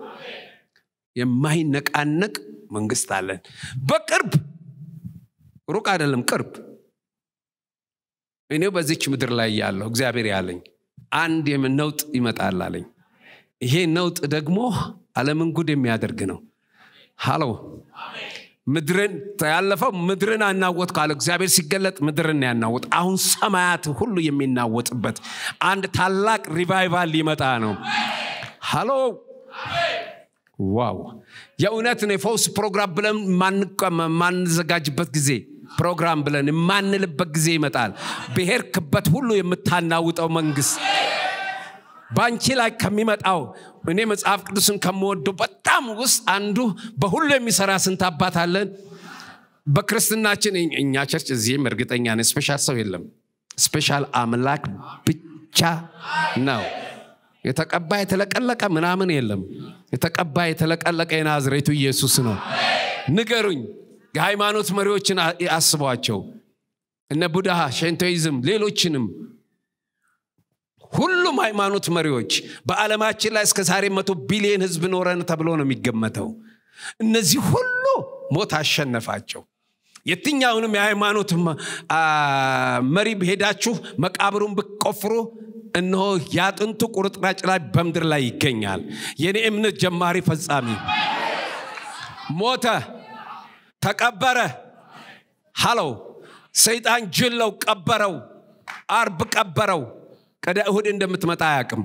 Speaker 1: የማይነቃነቅ መንግስት አለን በቅርብ ሩቅ አይደለም ቅርብ እኔው በዚች ምድር ላይ ያለሁ እግዚአብሔር ያለኝ አንድ ነውጥ ይመጣል አለኝ ይሄ ነውጥ ደግሞ አለምን ጉድ የሚያደርግ ነው ሃሎ ምድርን ያለፈው ምድርን አናወጥ ካለ እግዚአብሔር ሲገለጥ ምድርን ያናወጥ አሁን ሰማያት ሁሉ የሚናወጥበት አንድ ታላቅ ሪቫይቫል ሊመጣ ነው ሃሎ ዋው የእውነት ነው የፈውስ ፕሮግራም ብለን ማንዘጋጅበት ጊዜ ፕሮግራም ብለን የማንልበት ጊዜ ይመጣል ብሔርክበት ሁሉ የምታናውጠው መንግስት በአንቺ ላይ ከሚመጣው እኔ መጽሐፍ ቅዱስን ከምወደው በጣም ውስጥ አንዱ በሁሉ የሚሰራ ስንት አባት አለን በክርስትናችን እኛ ቸርች እዚህም እርግጠኛ ነን ስፔሻል ሰው የለም ስፔሻል አምላክ ብቻ ነው የተቀባ የተለቀለቀ ምናምን የለም የተቀባ የተለቀለቀ የናዝሬቱ ኢየሱስ ነው ንገሩኝ የሃይማኖት መሪዎችን አስቧቸው እነ ቡድሃ ሸንቶይዝም ሌሎችንም ሁሉም ሃይማኖት መሪዎች በዓለማችን ላይ እስከ ዛሬ መቶ ቢሊዮን ህዝብ ኖረን ተብሎ ነው የሚገመተው እነዚህ ሁሉ ሞት አሸነፋቸው የትኛውንም የሃይማኖት መሪ ሄዳችሁ መቃብሩን ብቆፍሩ እነሆ ያጥንቱ ቁርጥራጭ ላይ በምድር ላይ ይገኛል የኔ እምነት ጀማሪ ፈጻሚ ሞተ ተቀበረ ሃለው ሰይጣን ጅለው ቀበረው አርብ ቀበረው ቀደ እሁድ እንደምትመጣ አያቅም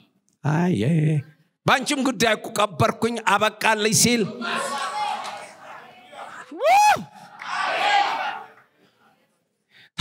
Speaker 1: በአንቺም ጉዳይ እኮ ቀበርኩኝ አበቃለኝ ሲል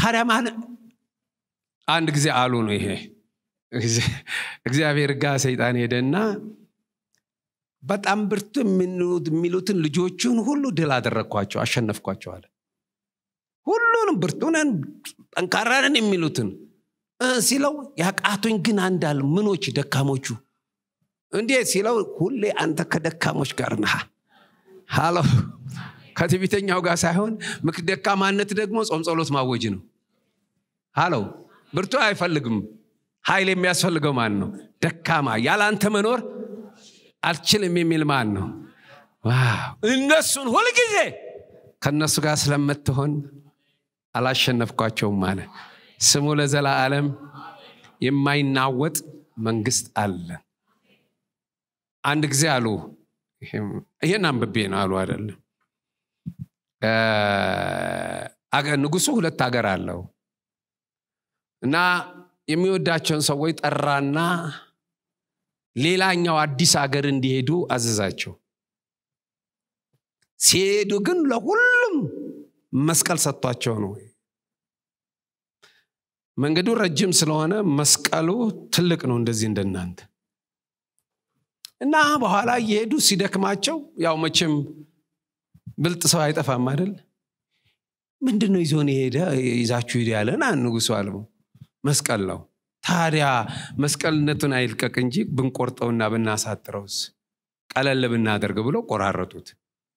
Speaker 1: ታዲያ ማለት አንድ ጊዜ አሉ ነው ይሄ እግዚአብሔር ጋር ሰይጣን ሄደና በጣም ብርቱ የሚሉትን ልጆቹን ሁሉ ድል አደረግኳቸው አሸነፍኳቸው አለ ሁሉንም ብርቱነን ጠንካራንን የሚሉትን ሲለው ያቃቱኝ ግን አንዳል ምኖች ደካሞቹ እንዴት ሲለው ሁሌ አንተ ከደካሞች ጋር ነህ ሃሎ ከትዕቢተኛው ጋር ሳይሆን ምክ ደካማነት ደግሞ ጾም ጸሎት ማወጅ ነው ሃሎ ብርቱ አይፈልግም ኃይል የሚያስፈልገው ማን ነው ደካማ ያለ አንተ መኖር አልችልም የሚል ማን ነው እነሱን ሁልጊዜ ከእነሱ ጋር ስለምትሆን አላሸነፍኳቸውም አለ ስሙ ለዘላለም የማይናወጥ መንግስት አለ አንድ ጊዜ አሉ ይህን አንብቤ ነው አሉ አይደለም ንጉሱ ሁለት ሀገር አለው እና የሚወዳቸውን ሰዎች ጠራና ሌላኛው አዲስ ሀገር እንዲሄዱ አዘዛቸው ሲሄዱ ግን ለሁሉም መስቀል ሰጥቷቸው ነው መንገዱ ረጅም ስለሆነ መስቀሉ ትልቅ ነው እንደዚህ እንደናንተ እና በኋላ እየሄዱ ሲደክማቸው ያው መቼም ብልጥ ሰው አይጠፋም አይደል ምንድን ነው ይዞን የሄደ ይዛችሁ ሄደ ያለን ንጉሱ አለው መስቀል ነው ታዲያ መስቀልነቱን አይልቀቅ እንጂ ብንቆርጠውና ብናሳጥረውስ ቀለል ብናደርግ ብሎ ቆራረጡት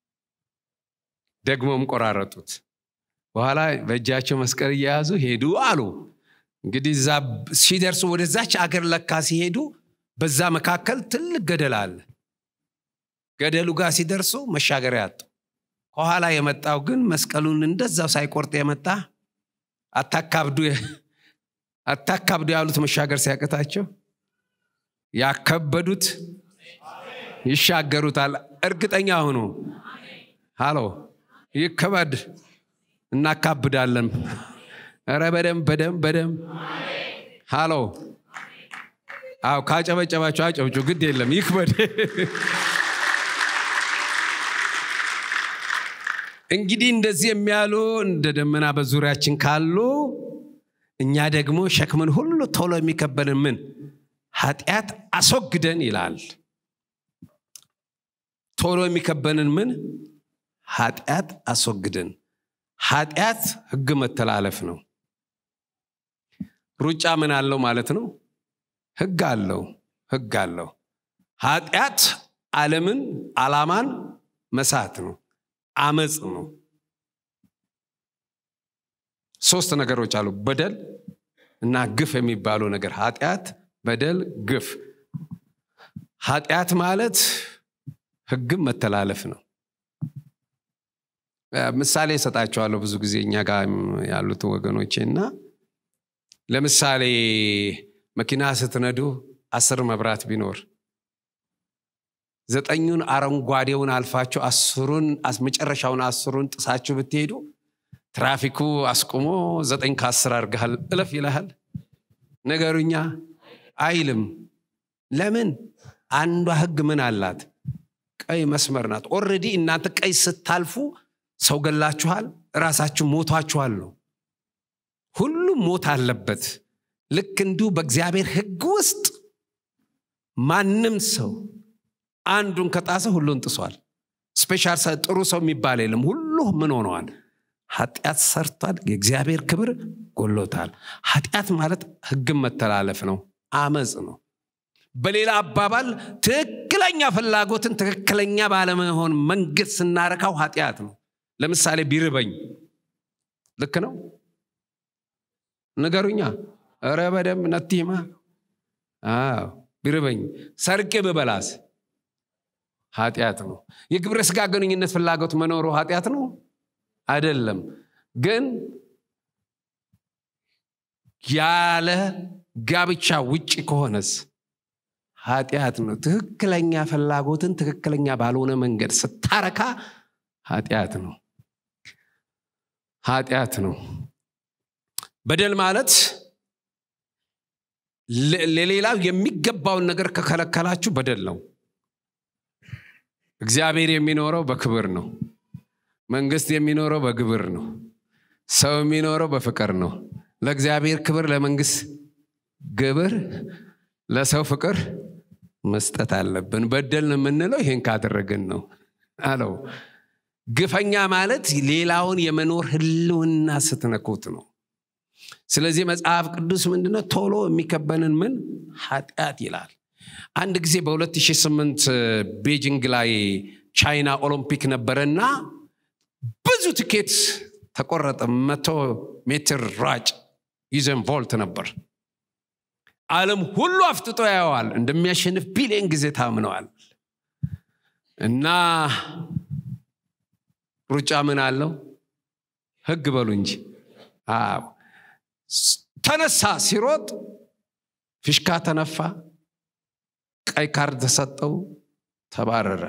Speaker 1: ደግሞም ቆራረጡት በኋላ በእጃቸው መስቀል እየያዙ ሄዱ አሉ እንግዲህ እዛ ሲደርሱ ወደዛች አገር ለካ ሲሄዱ በዛ መካከል ትልቅ ገደል አለ ገደሉ ጋር ሲደርሱ መሻገሪያ ያጡ ከኋላ የመጣው ግን መስቀሉን እንደዛው ሳይቆርጥ የመጣ አታካብዱ አታካብዱ ያሉት መሻገር ሲያቅታቸው ያከበዱት ይሻገሩታል እርግጠኛ ሁኑ ሃሎ ይከበድ እናካብዳለን ረ በደም በደም በደም ሃሎ አው ካጨበጨባቸው አጨብጩ ግድ የለም ይክበድ እንግዲህ እንደዚህ የሚያሉ እንደ ደመና በዙሪያችን ካሉ እኛ ደግሞ ሸክምን ሁሉ ቶሎ የሚከበልን ምን ኃጢአት አስወግደን ይላል ቶሎ የሚከበንን ምን ኃጢአት አስወግደን ኃጢአት ህግ መተላለፍ ነው ሩጫ ምን አለው ማለት ነው ህግ አለው ህግ አለው ኃጢአት ዓለምን አላማን መሳት ነው አመፅ ነው ሶስት ነገሮች አሉ በደል እና ግፍ የሚባሉ ነገር ኃጢአት በደል ግፍ ኃጢአት ማለት ህግም መተላለፍ ነው ምሳሌ እሰጣቸዋለሁ ብዙ ጊዜ እኛ ጋር ያሉት ወገኖቼ እና ለምሳሌ መኪና ስትነዱ አስር መብራት ቢኖር ዘጠኙን አረንጓዴውን አልፋችሁ አስሩን መጨረሻውን አስሩን ጥሳችሁ ብትሄዱ ትራፊኩ አስቁሞ ዘጠኝ ከአስር አድርገሃል እለፍ ይልሃል ነገሩኛ አይልም ለምን አንዷ ህግ ምን አላት ቀይ መስመር ናት ኦረዲ እናንተ ቀይ ስታልፉ ሰው ገላችኋል ራሳችሁ ሞቷችኋል ነው ሁሉም ሞት አለበት ልክ እንዲሁ በእግዚአብሔር ህግ ውስጥ ማንም ሰው አንዱን ከጣሰ ሁሉን ጥሷል ስፔሻል ጥሩ ሰው የሚባል የለም ሁሉ ምን ሆነዋል ኃጢአት ሰርቷል የእግዚአብሔር ክብር ጎሎታል ኃጢአት ማለት ህግን መተላለፍ ነው አመፅ ነው በሌላ አባባል ትክክለኛ ፍላጎትን ትክክለኛ ባለመሆን መንገድ ስናረካው ኃጢአት ነው ለምሳሌ ቢርበኝ ልክ ነው ንገሩኛ እረ በደም ነቲማ ቢርበኝ ሰርቄ ብበላስ ኃጢአት ነው የግብረ ስጋ ግንኙነት ፍላጎት መኖሩ ኃጢአት ነው አይደለም ግን ያለ ጋብቻ ውጭ ከሆነስ ኃጢአት ነው ትክክለኛ ፍላጎትን ትክክለኛ ባልሆነ መንገድ ስታረካ ኃጢአት ነው ኃጢአት ነው በደል ማለት ለሌላው የሚገባውን ነገር ከከለከላችሁ በደል ነው እግዚአብሔር የሚኖረው በክብር ነው መንግስት የሚኖረው በግብር ነው ሰው የሚኖረው በፍቅር ነው። ለእግዚአብሔር ክብር፣ ለመንግስት ግብር፣ ለሰው ፍቅር መስጠት አለብን። በደልን የምንለው ይህን ካደረግን ነው አለው። ግፈኛ ማለት ሌላውን የመኖር ህልውና ስትነኩት ነው። ስለዚህ መጽሐፍ ቅዱስ ምንድነው ቶሎ የሚከበንን ምን ኃጢአት ይላል። አንድ ጊዜ በ2008 ቤጂንግ ላይ ቻይና ኦሎምፒክ ነበረና ብዙ ትኬት ተቆረጠ። መቶ ሜትር ሯጭ ዩዘን ቮልት ነበር። ዓለም ሁሉ አፍጥጦ ያየዋል። እንደሚያሸንፍ ቢሊዮን ጊዜ ታምነዋል። እና ሩጫ ምን አለው? ህግ በሉ እንጂ አዎ ተነሳ። ሲሮጥ ፊሽካ ተነፋ፣ ቀይ ካርድ ተሰጠው፣ ተባረረ።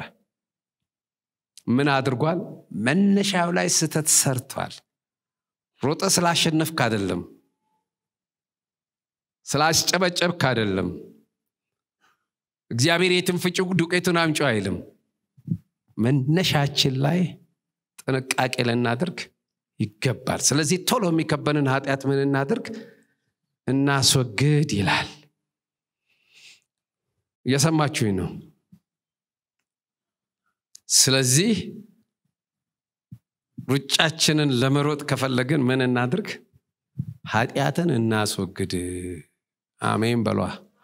Speaker 1: ምን አድርጓል? መነሻው ላይ ስተት ሰርቷል። ሮጠ ስላሸነፍክ አይደለም፣ ስላስጨበጨብክ አይደለም። እግዚአብሔር የትን ፍጩ ዱቄቱን አምጪ አይልም። መነሻችን ላይ ጥንቃቄ ልናደርግ ይገባል። ስለዚህ ቶሎ የሚከበንን ኃጢአት ምን እናድርግ? እናስወግድ ይላል። እየሰማችሁኝ ነው። ስለዚህ ሩጫችንን ለመሮጥ ከፈለግን ምን እናድርግ? ኃጢአትን እናስወግድ። አሜን በሏ።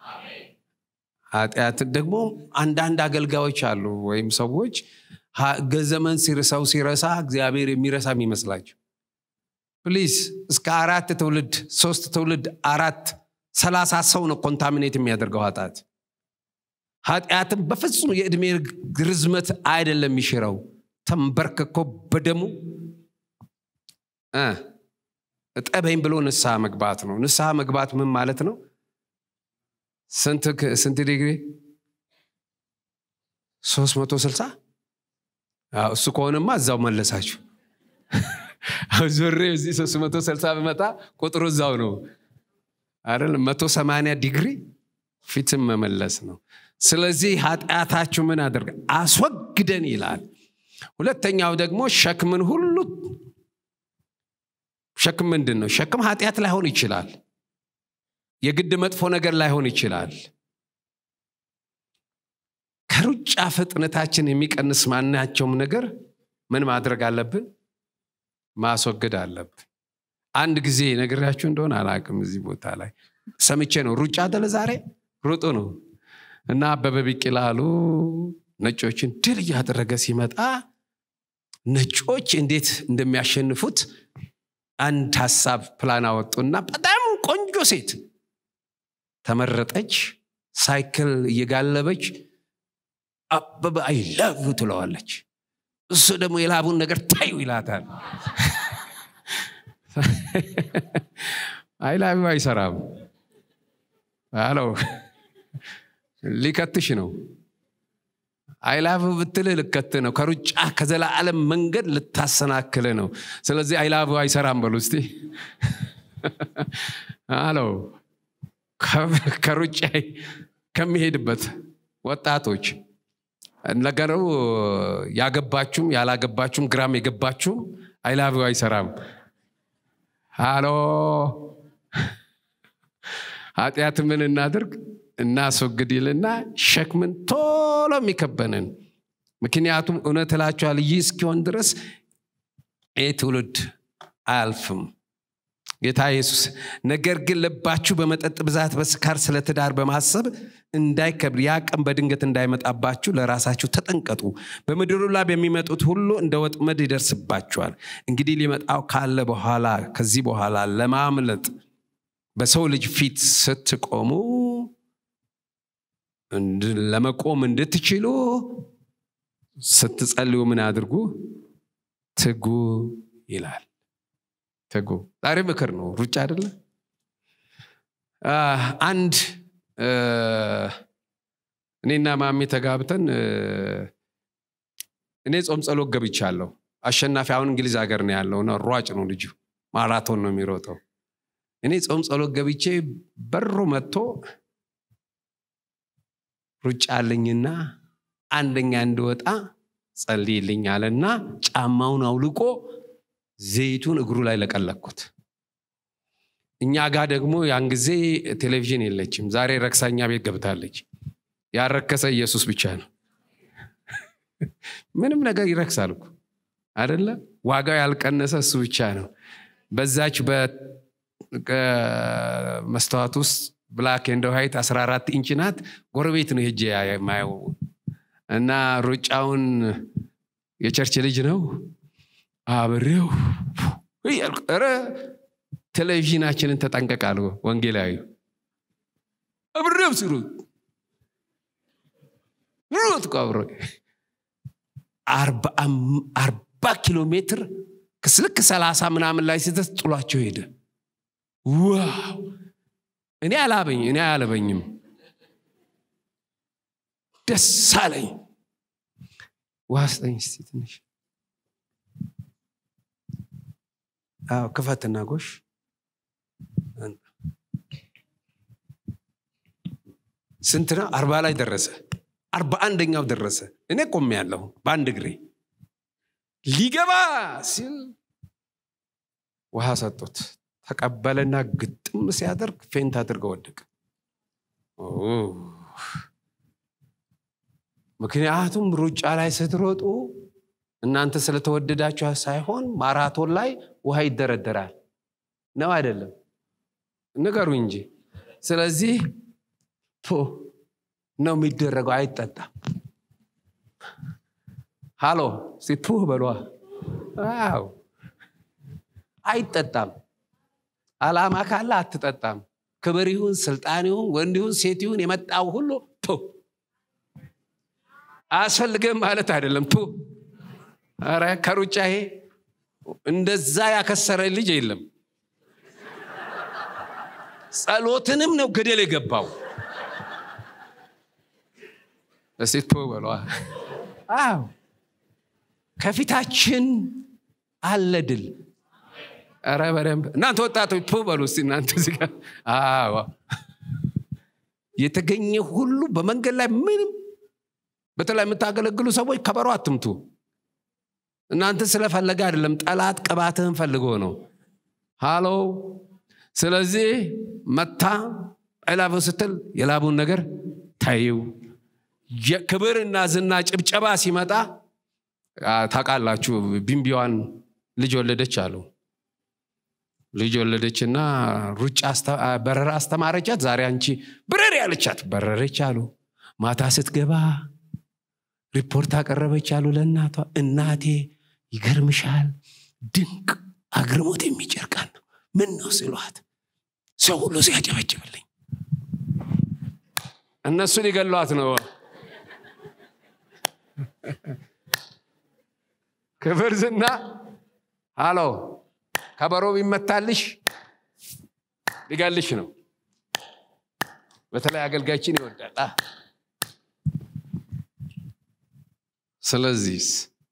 Speaker 1: ኃጢአትን ደግሞ አንዳንድ አገልጋዮች አሉ ወይም ሰዎች ገዘመን ሰው ሲረሳ እግዚአብሔር የሚረሳ የሚመስላቸው ፕሊዝ እስከ አራት ትውልድ ሶስት ትውልድ አራት ሰላሳ ሰው ነው ኮንታሚኔት የሚያደርገው ኃጢአት ኃጢአትን በፍጹም የዕድሜ ርዝመት አይደለም የሚሽረው ተንበርክኮ በደሙ እጠበኝ ብሎ ንስሐ መግባት ነው ንስሐ መግባት ምን ማለት ነው ስንት ዲግሪ 360 እሱ ከሆነማ እዛው መለሳችሁ ዞሬ እዚህ 360 ብመጣ ቁጥሩ እዛው ነው አይደል 180 ዲግሪ ፊትም መመለስ ነው ስለዚህ ኃጢአታችሁ ምን አድርገ አስወግደን ይላል ሁለተኛው ደግሞ ሸክምን ሁሉ ሸክም ምንድን ነው ሸክም ኃጢአት ላይሆን ይችላል የግድ መጥፎ ነገር ላይሆን ይችላል ከሩጫ ፍጥነታችን የሚቀንስ ማናቸውም ነገር ምን ማድረግ አለብን ማስወገድ አለብን አንድ ጊዜ ነግራችሁ እንደሆነ አላቅም እዚህ ቦታ ላይ ሰምቼ ነው ሩጫ አደለ ዛሬ ሩጡ ነው እና አበበ ቢቂላ አሉ ነጮችን ድል እያደረገ ሲመጣ ነጮች እንዴት እንደሚያሸንፉት አንድ ሀሳብ ፕላን አወጡና በጣም ቆንጆ ሴት ተመረጠች ሳይክል እየጋለበች አበበ አይላቭ ትለዋለች እሱ ደግሞ የላቡን ነገር ታዩ ይላታል አይላቪ አይሰራም አለው ሊከትሽ ነው አይላቭ ብትል ልከት ነው ከሩጫ ከዘላለም መንገድ ልታሰናክል ነው ስለዚህ አይላቭ አይሰራም በሉ እስቲ አለው ከሩጫ ከሚሄድበት ወጣቶች ነገሩ ያገባችሁም ያላገባችሁም ግራም የገባችሁም አይላቭ አይሰራም አሎ ኃጢአት ምን እናድርግ እናስወግድ ይልና ሸክምን ቶሎ የሚከበንን ምክንያቱም እውነት እላችኋል ይህ እስኪሆን ድረስ ይህ ትውልድ አያልፍም ጌታ ኢየሱስ ነገር ግን ልባችሁ በመጠጥ ብዛት በስካር ስለ ትዳር በማሰብ እንዳይከብድ ያ ቀን በድንገት እንዳይመጣባችሁ ለራሳችሁ ተጠንቀጡ በምድሩ ላይ በሚመጡት ሁሉ እንደ ወጥመድ ይደርስባችኋል እንግዲህ ሊመጣው ካለ በኋላ ከዚህ በኋላ ለማምለጥ በሰው ልጅ ፊት ስትቆሙ ለመቆም እንድትችሉ ስትጸልዩ ምን አድርጉ ትጉ ይላል ትጉ ዛሬ ምክር ነው ሩጫ አይደለ አንድ እኔና ማሜ ተጋብተን እኔ ጾም ጸሎት ገብቻለሁ አሸናፊ አሁን እንግሊዝ ሀገር ነው ያለው እና ሯጭ ነው ልጁ ማራቶን ነው የሚሮጠው እኔ ጾም ጸሎት ገብቼ በሩ መጥቶ ሩጫ አለኝና አንደኛ እንድወጣ ጸልይልኝ አለና ጫማውን አውልቆ ዘይቱን እግሩ ላይ ለቀለኩት እኛ ጋር ደግሞ ያን ጊዜ ቴሌቪዥን የለችም ዛሬ ረክሳኛ ቤት ገብታለች ያረከሰ ኢየሱስ ብቻ ነው ምንም ነገር ይረክሳል እኮ አደለ ዋጋው ያልቀነሰ እሱ ብቻ ነው በዛች በመስተዋት ውስጥ ብላክ ኤንድ ዋይት 14 ኢንች ናት ጎረቤት ነው ሄጄ የማየው እና ሩጫውን የቸርች ልጅ ነው አብሬው እያልኩ ኧረ ቴሌቪዥናችንን ተጠንቀቃሉ ወንጌላዊ አብሬው ሲሉ ሩት አብሮ አርባ ኪሎ ሜትር ክስልክ ሰላሳ ምናምን ላይ ስተት ጥሏቸው ሄደ ዋው እኔ አላበኝ እኔ አያለበኝም ደስ አለኝ ውሃ ስጠኝ እስቲ ትንሽ አዎ ክፈትና ጎሽ ስንት ነው አርባ ላይ ደረሰ አርባ አንደኛው ደረሰ እኔ ቆሜ ያለሁ በአንድ እግሬ ሊገባ ሲል ውሃ ሰጡት ተቀበለና ግጥም ሲያደርግ ፌንት አድርገው ወደቀ ምክንያቱም ሩጫ ላይ ስትሮጡ እናንተ ስለተወደዳችሁ ሳይሆን ማራቶን ላይ ውሃ ይደረደራል ነው አይደለም ንገሩ እንጂ ስለዚህ ቶ ነው የሚደረገው አይጠጣም ሃሎ ሲፑህ በሏ አው አይጠጣም አላማ ካለ አትጠጣም ክብር ይሁን ስልጣን ይሁን ወንድ ይሁን ሴት ይሁን የመጣው ሁሉ ቶ አያስፈልግም ማለት አይደለም ቱ ረ ከሩጫ ይሄ እንደዛ ያከሰረ ልጅ የለም ጸሎትንም ነው ገደል የገባው እስቲ ቱ በሏ አዎ ከፊታችን አለ ድል ረ በደንብ እናንተ ወጣቶች ቱ በሉ እስቲ እናንተ እዚህ ጋር አዎ የተገኘ ሁሉ በመንገድ ላይ ምንም በተለይ የምታገለግሉ ሰዎች ከበሮ አትምቱ እናንተ ስለፈለገ አይደለም ጠላት ቅባትህን ፈልጎ ነው ሃሎ ስለዚህ መታ አይላበው ስትል የላቡን ነገር ታይው ክብርና ዝና ጭብጨባ ሲመጣ ታውቃላችሁ ቢምቢዋን ልጅ ወለደች አሉ ልጅ ወለደችና ሩጫ በረራ አስተማረቻት ዛሬ አንቺ ብረር ያለቻት በረረች አሉ ማታ ስትገባ ሪፖርት አቀረበች አሉ ለእናቷ እናቴ ይገርምሻል ድንቅ አግርሞት የሚጭር ቀን ነው ምን ነው ሲሏት ሰው ሁሉ ሲያጨበጭብልኝ እነሱ ሊገሏት ነው ክብር ዝና አሎ ከበሮ ቢመታልሽ ሊገልሽ ነው በተለይ አገልጋይችን ይወዳል ስለዚህ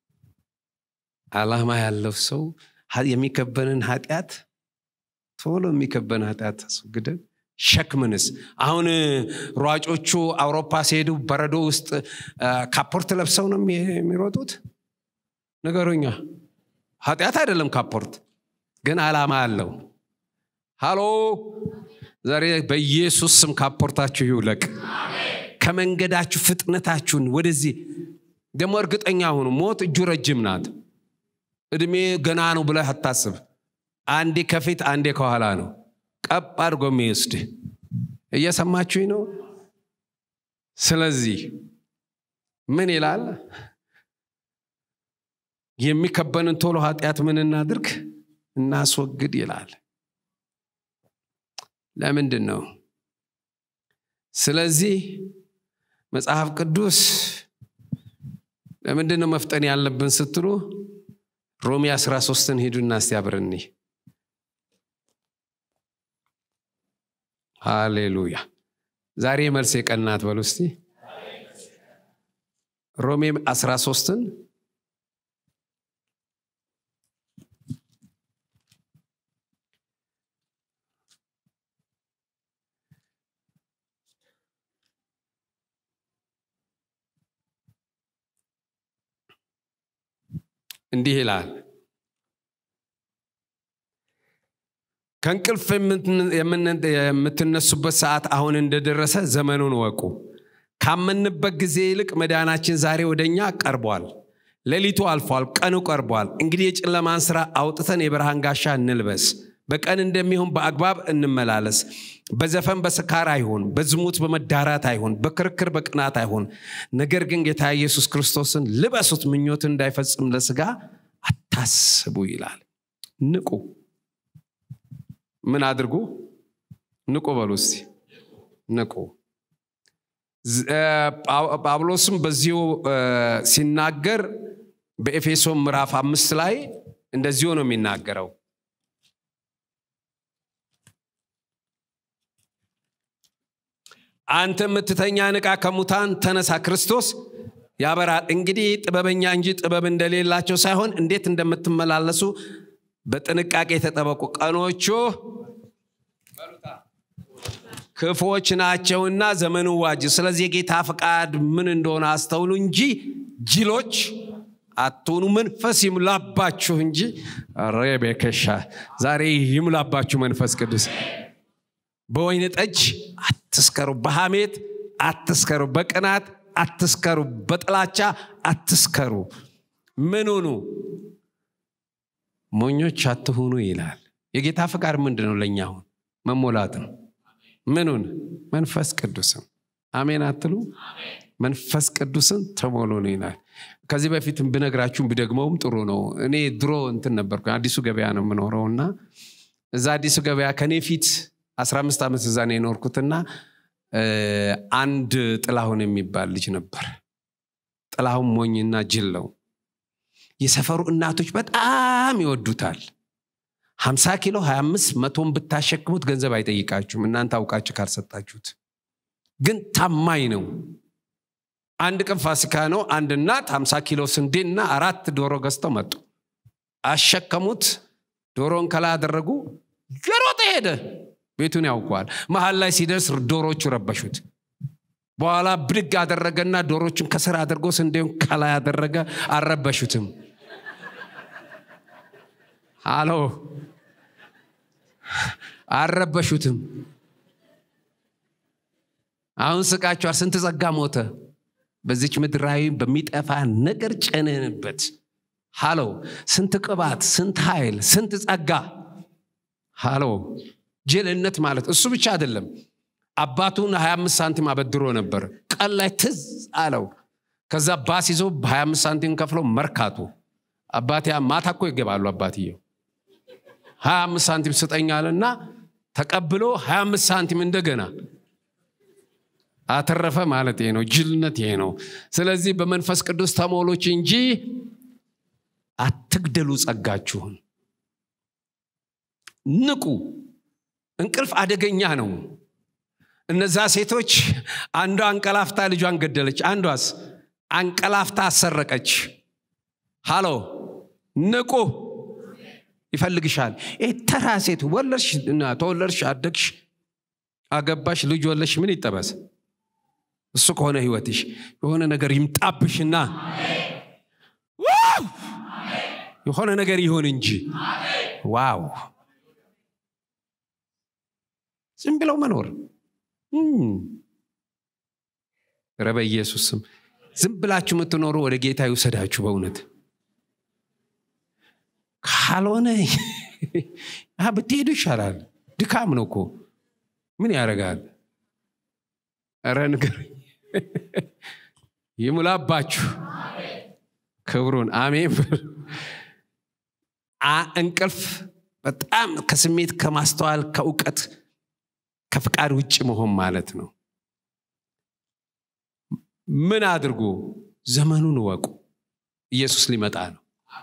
Speaker 1: አላማ ያለው ሰው የሚከበንን ኃጢአት ቶሎ የሚከበን ኃጢአት አስወግደን ሸክምንስ አሁን ሯጮቹ አውሮፓ ሲሄዱ በረዶ ውስጥ ካፖርት ለብሰው ነው የሚሮጡት ነገሩኛ ኃጢአት አይደለም ካፖርት ግን አላማ አለው ሃሎ ዛሬ በኢየሱስ ስም ካፖርታችሁ ይውለቅ ከመንገዳችሁ ፍጥነታችሁን ወደዚህ ደግሞ እርግጠኛ ሁኑ ሞት እጁ ረጅም ናት እድሜ ገና ነው ብለህ አታስብ አንዴ ከፊት አንዴ ከኋላ ነው ቀብ አድርጎ የሚወስድ እየሰማችሁኝ ነው ስለዚህ ምን ይላል የሚከበንን ቶሎ ኃጢአት ምን እናድርግ እናስወግድ ይላል ለምንድን ነው ስለዚህ መጽሐፍ ቅዱስ ለምንድን ነው መፍጠን ያለብን ስትሉ ሮሜ 13ን ሂዱና እስቲ አብረኒ ሃሌሉያ ዛሬ መልስ የቀናት በሉ እስቲ ሮሜ 13ን እንዲህ ይላል ከእንቅልፍ የምትነሱበት ሰዓት አሁን እንደደረሰ ዘመኑን ወቁ። ካመንበት ጊዜ ይልቅ መዳናችን ዛሬ ወደ እኛ ቀርቧል። ሌሊቱ አልፏል፣ ቀኑ ቀርቧል። እንግዲህ የጨለማን ስራ አውጥተን የብርሃን ጋሻ እንልበስ። በቀን እንደሚሆን በአግባብ እንመላለስ። በዘፈን በስካር አይሁን፣ በዝሙት በመዳራት አይሁን፣ በክርክር በቅናት አይሁን። ነገር ግን ጌታ ኢየሱስ ክርስቶስን ልበሱት። ምኞትን እንዳይፈጽም ለስጋ አታስቡ ይላል። ንቁ። ምን አድርጉ? ንቁ በሉ እስቲ። ንቁ። ጳውሎስም በዚሁ ሲናገር በኤፌሶን ምዕራፍ አምስት ላይ እንደዚሁ ነው የሚናገረው። አንተ የምትተኛ ንቃ፣ ከሙታን ተነሳ፣ ክርስቶስ ያበራል። እንግዲህ ጥበበኛ እንጂ ጥበብ እንደሌላቸው ሳይሆን እንዴት እንደምትመላለሱ በጥንቃቄ የተጠበቁ ቀኖቹ ክፎች ናቸውና ዘመኑ ዋጅ። ስለዚህ የጌታ ፈቃድ ምን እንደሆነ አስተውሉ እንጂ ጅሎች አትሆኑ። መንፈስ ይሙላባችሁ እንጂ ሬቤከሻ ዛሬ ይሙላባችሁ መንፈስ ቅዱስ። በወይን ጠጅ አትስከሩ፣ በሐሜት አትስከሩ፣ በቅናት አትስከሩ፣ በጥላቻ አትስከሩ። ምን ሁኑ? ሞኞች አትሁኑ ይላል። የጌታ ፈቃድ ምንድን ነው? ለእኛ አሁን መሞላት ነው። ምኑን? መንፈስ ቅዱስን። አሜን አትሉ? መንፈስ ቅዱስን ተሞሉ ነው ይላል። ከዚህ በፊት ብነግራችሁም ብደግመውም ጥሩ ነው። እኔ ድሮ እንትን ነበርኩ፣ አዲሱ ገበያ ነው የምኖረው እና እዛ አዲሱ ገበያ ከኔ ፊት 15 ዓመት እዛ ነው የኖርኩትና አንድ ጥላሁን የሚባል ልጅ ነበር። ጥላሁን ሞኝና ጅል ነው። የሰፈሩ እናቶች በጣም ይወዱታል። 50 ኪሎ 25 መቶን ብታሸክሙት ገንዘብ አይጠይቃችሁም እናንተ አውቃችሁ ካልሰጣችሁት። ግን ታማኝ ነው። አንድ ቀን ፋሲካ ነው። አንድ እናት 50 ኪሎ ስንዴና አራት ዶሮ ገዝተው መጡ። አሸከሙት። ዶሮን ከላይ አደረጉ። የሮጠ ሄደ። ቤቱን ያውቀዋል። መሀል ላይ ሲደርስ ዶሮቹ ረበሹት። በኋላ ብድግ አደረገና ዶሮቹን ከስር አድርጎ ስንዴውን ከላይ አደረገ። አልረበሹትም። አሎ አልረበሹትም። አሁን ስቃቸዋል። ስንት ጸጋ ሞተ በዚች ምድራዊ በሚጠፋ ነገር ጨነንበት። ሃሎ ስንት ቅባት፣ ስንት ኃይል፣ ስንት ጸጋ። ሃሎ ጅልነት ማለት እሱ ብቻ አይደለም። አባቱን 25 ሳንቲም አበድሮ ነበር። ቀን ላይ ትዝ አለው። ከዛ ባስ ይዞ በ25 ሳንቲም ከፍሎ መርካቶ አባቴ ማታ እኮ ይገባሉ። አባትየው 25 ሳንቲም ስጠኛልና ተቀብሎ 25 ሳንቲም እንደገና አተረፈ ማለት ይሄ ነው። ጅልነት ይሄ ነው። ስለዚህ በመንፈስ ቅዱስ ተሞሎች እንጂ አትግደሉ ጸጋችሁን። ንቁ። እንቅልፍ አደገኛ ነው። እነዛ ሴቶች አንዷ አንቀላፍታ ልጇን ገደለች፣ አንዷስ አንቀላፍታ አሰረቀች። ሃሎ ንቁ። ይፈልግሻል። ይህ ተራ ሴት ወለድሽ፣ ተወለድሽ፣ አደግሽ፣ አገባሽ፣ ልጅ ወለድሽ፣ ምን ይጠበስ? እሱ ከሆነ ህይወትሽ የሆነ ነገር ይምጣብሽና የሆነ ነገር ይሆን እንጂ ዋው ዝም ብለው መኖር ረ በኢየሱስ ስም ዝም ብላችሁ የምትኖሩ ወደ ጌታ ይውሰዳችሁ በእውነት ካልሆነ ብትሄዱ ይሻላል ድካም ነው እኮ ምን ያደርጋል ረ ንገር ይሙላባችሁ ክብሩን አሜን እንቅልፍ በጣም ከስሜት ከማስተዋል ከእውቀት ከፍቃድ ውጭ መሆን ማለት ነው ምን አድርጉ ዘመኑን እወቁ ኢየሱስ ሊመጣ ነው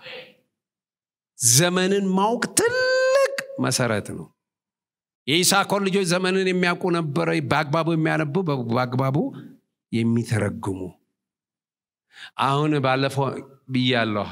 Speaker 1: ዘመንን ማወቅ ትልቅ መሰረት ነው የኢሳኮር ልጆች ዘመንን የሚያውቁ ነበረ በአግባቡ የሚያነቡ በአግባቡ የሚተረጉሙ አሁን ባለፈው ብያለሁ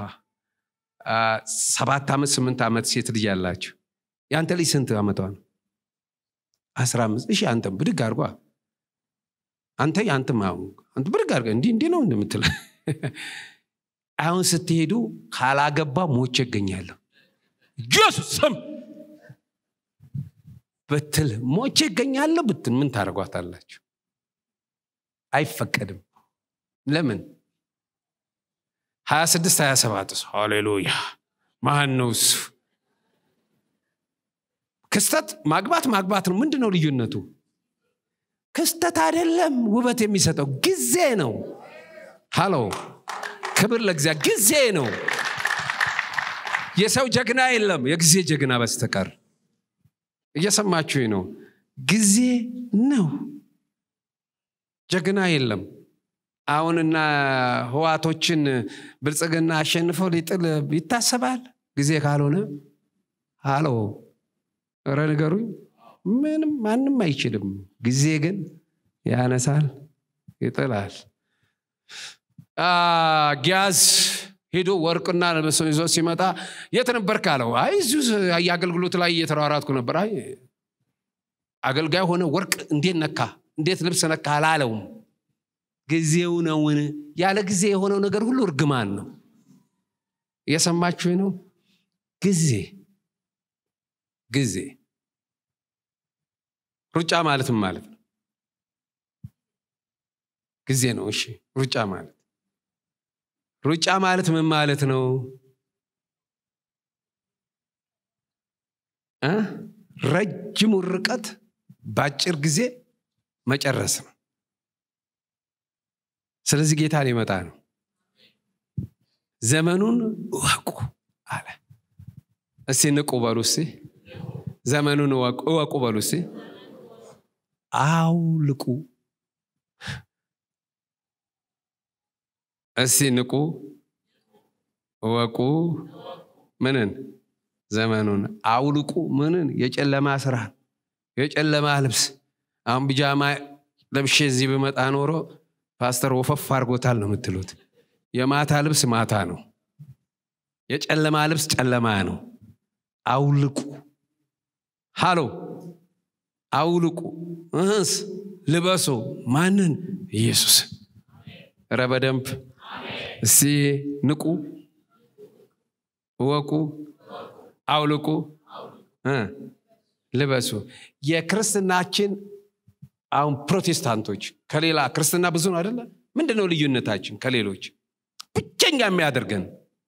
Speaker 1: ሰባት ዓመት ስምንት ዓመት ሴት ልጅ ያላችሁ የአንተ ልጅ ስንት ዓመቷ ነው አስራ አምስት እሺ አንተም ብድግ አድርጓ አንተ የአንተም አንተ ብድግ አድርገ እንዲህ እንዲህ ነው እንደምትል አሁን ስትሄዱ ካላገባ ሞቼ እገኛለሁ ኢየሱስ ስም ብትል ሞቼ ይገኛለሁ ብትል ምን ታደርጓታላችሁ? አይፈቀድም። ለምን? 26 27 ሃሌሉያ ማን ነው እሱ? ክስተት ማግባት ማግባት ነው። ምንድን ነው ልዩነቱ? ክስተት አይደለም ውበት የሚሰጠው ጊዜ ነው። ሃሎ ክብር ለእግዚአብሔር። ጊዜ ነው። የሰው ጀግና የለም የጊዜ ጀግና በስተቀር። እየሰማችሁ ነው። ጊዜ ነው። ጀግና የለም። አሁንና ህዋቶችን ብልጽግና አሸንፈው ሊጥል ይታሰባል። ጊዜ ካልሆነ ሃሎ ረ ንገሩኝ። ምንም ማንም አይችልም። ጊዜ ግን ያነሳል፣ ይጥላል። ጊያዝ ሄዶ ወርቅና ልብሱን ይዞ ሲመጣ የት ነበርክ አለው። አይ እዚሁ የአገልግሎት ላይ እየተሯሯጥኩ ነበር። አይ አገልጋይ ሆነ ወርቅ እንዴት ነካ እንዴት ልብስ ነካ አላለውም። ጊዜው ነውን? ያለ ጊዜ የሆነው ነገር ሁሉ እርግማን ነው። እየሰማችሁ ነው። ጊዜ ጊዜ ሩጫ ማለት ምን ማለት ነው? ጊዜ ነው። እሺ ሩጫ ማለት ሩጫ ማለት ምን ማለት ነው? እ ረጅሙ ርቀት በአጭር ጊዜ መጨረስ ነው። ስለዚህ ጌታ ሊመጣ ነው። ዘመኑን እወቁ አለ። እስቲ ንቁ በሉ እስቲ። ዘመኑን እወቁ በሉ እስቲ። አውልቁ እስቲ ንቁ እወቁ ምንን ዘመኑን አውልቁ ምንን የጨለማ ስራ የጨለማ ልብስ አሁን ቢጃማ ለብሼ እዚህ ብመጣ ኖሮ ፓስተር ወፈፍ አድርጎታል ነው የምትሉት የማታ ልብስ ማታ ነው የጨለማ ልብስ ጨለማ ነው አውልቁ ሃሎ አውልቁ እህስ ልበሱ ማንን ኢየሱስ ረ በደንብ እስቲ ንቁ እወቁ አውልቁ ልበሱ የክርስትናችን አሁን ፕሮቴስታንቶች ከሌላ ክርስትና ብዙ ነው አደለ ምንድን ነው ልዩነታችን ከሌሎች ብቸኛ የሚያደርገን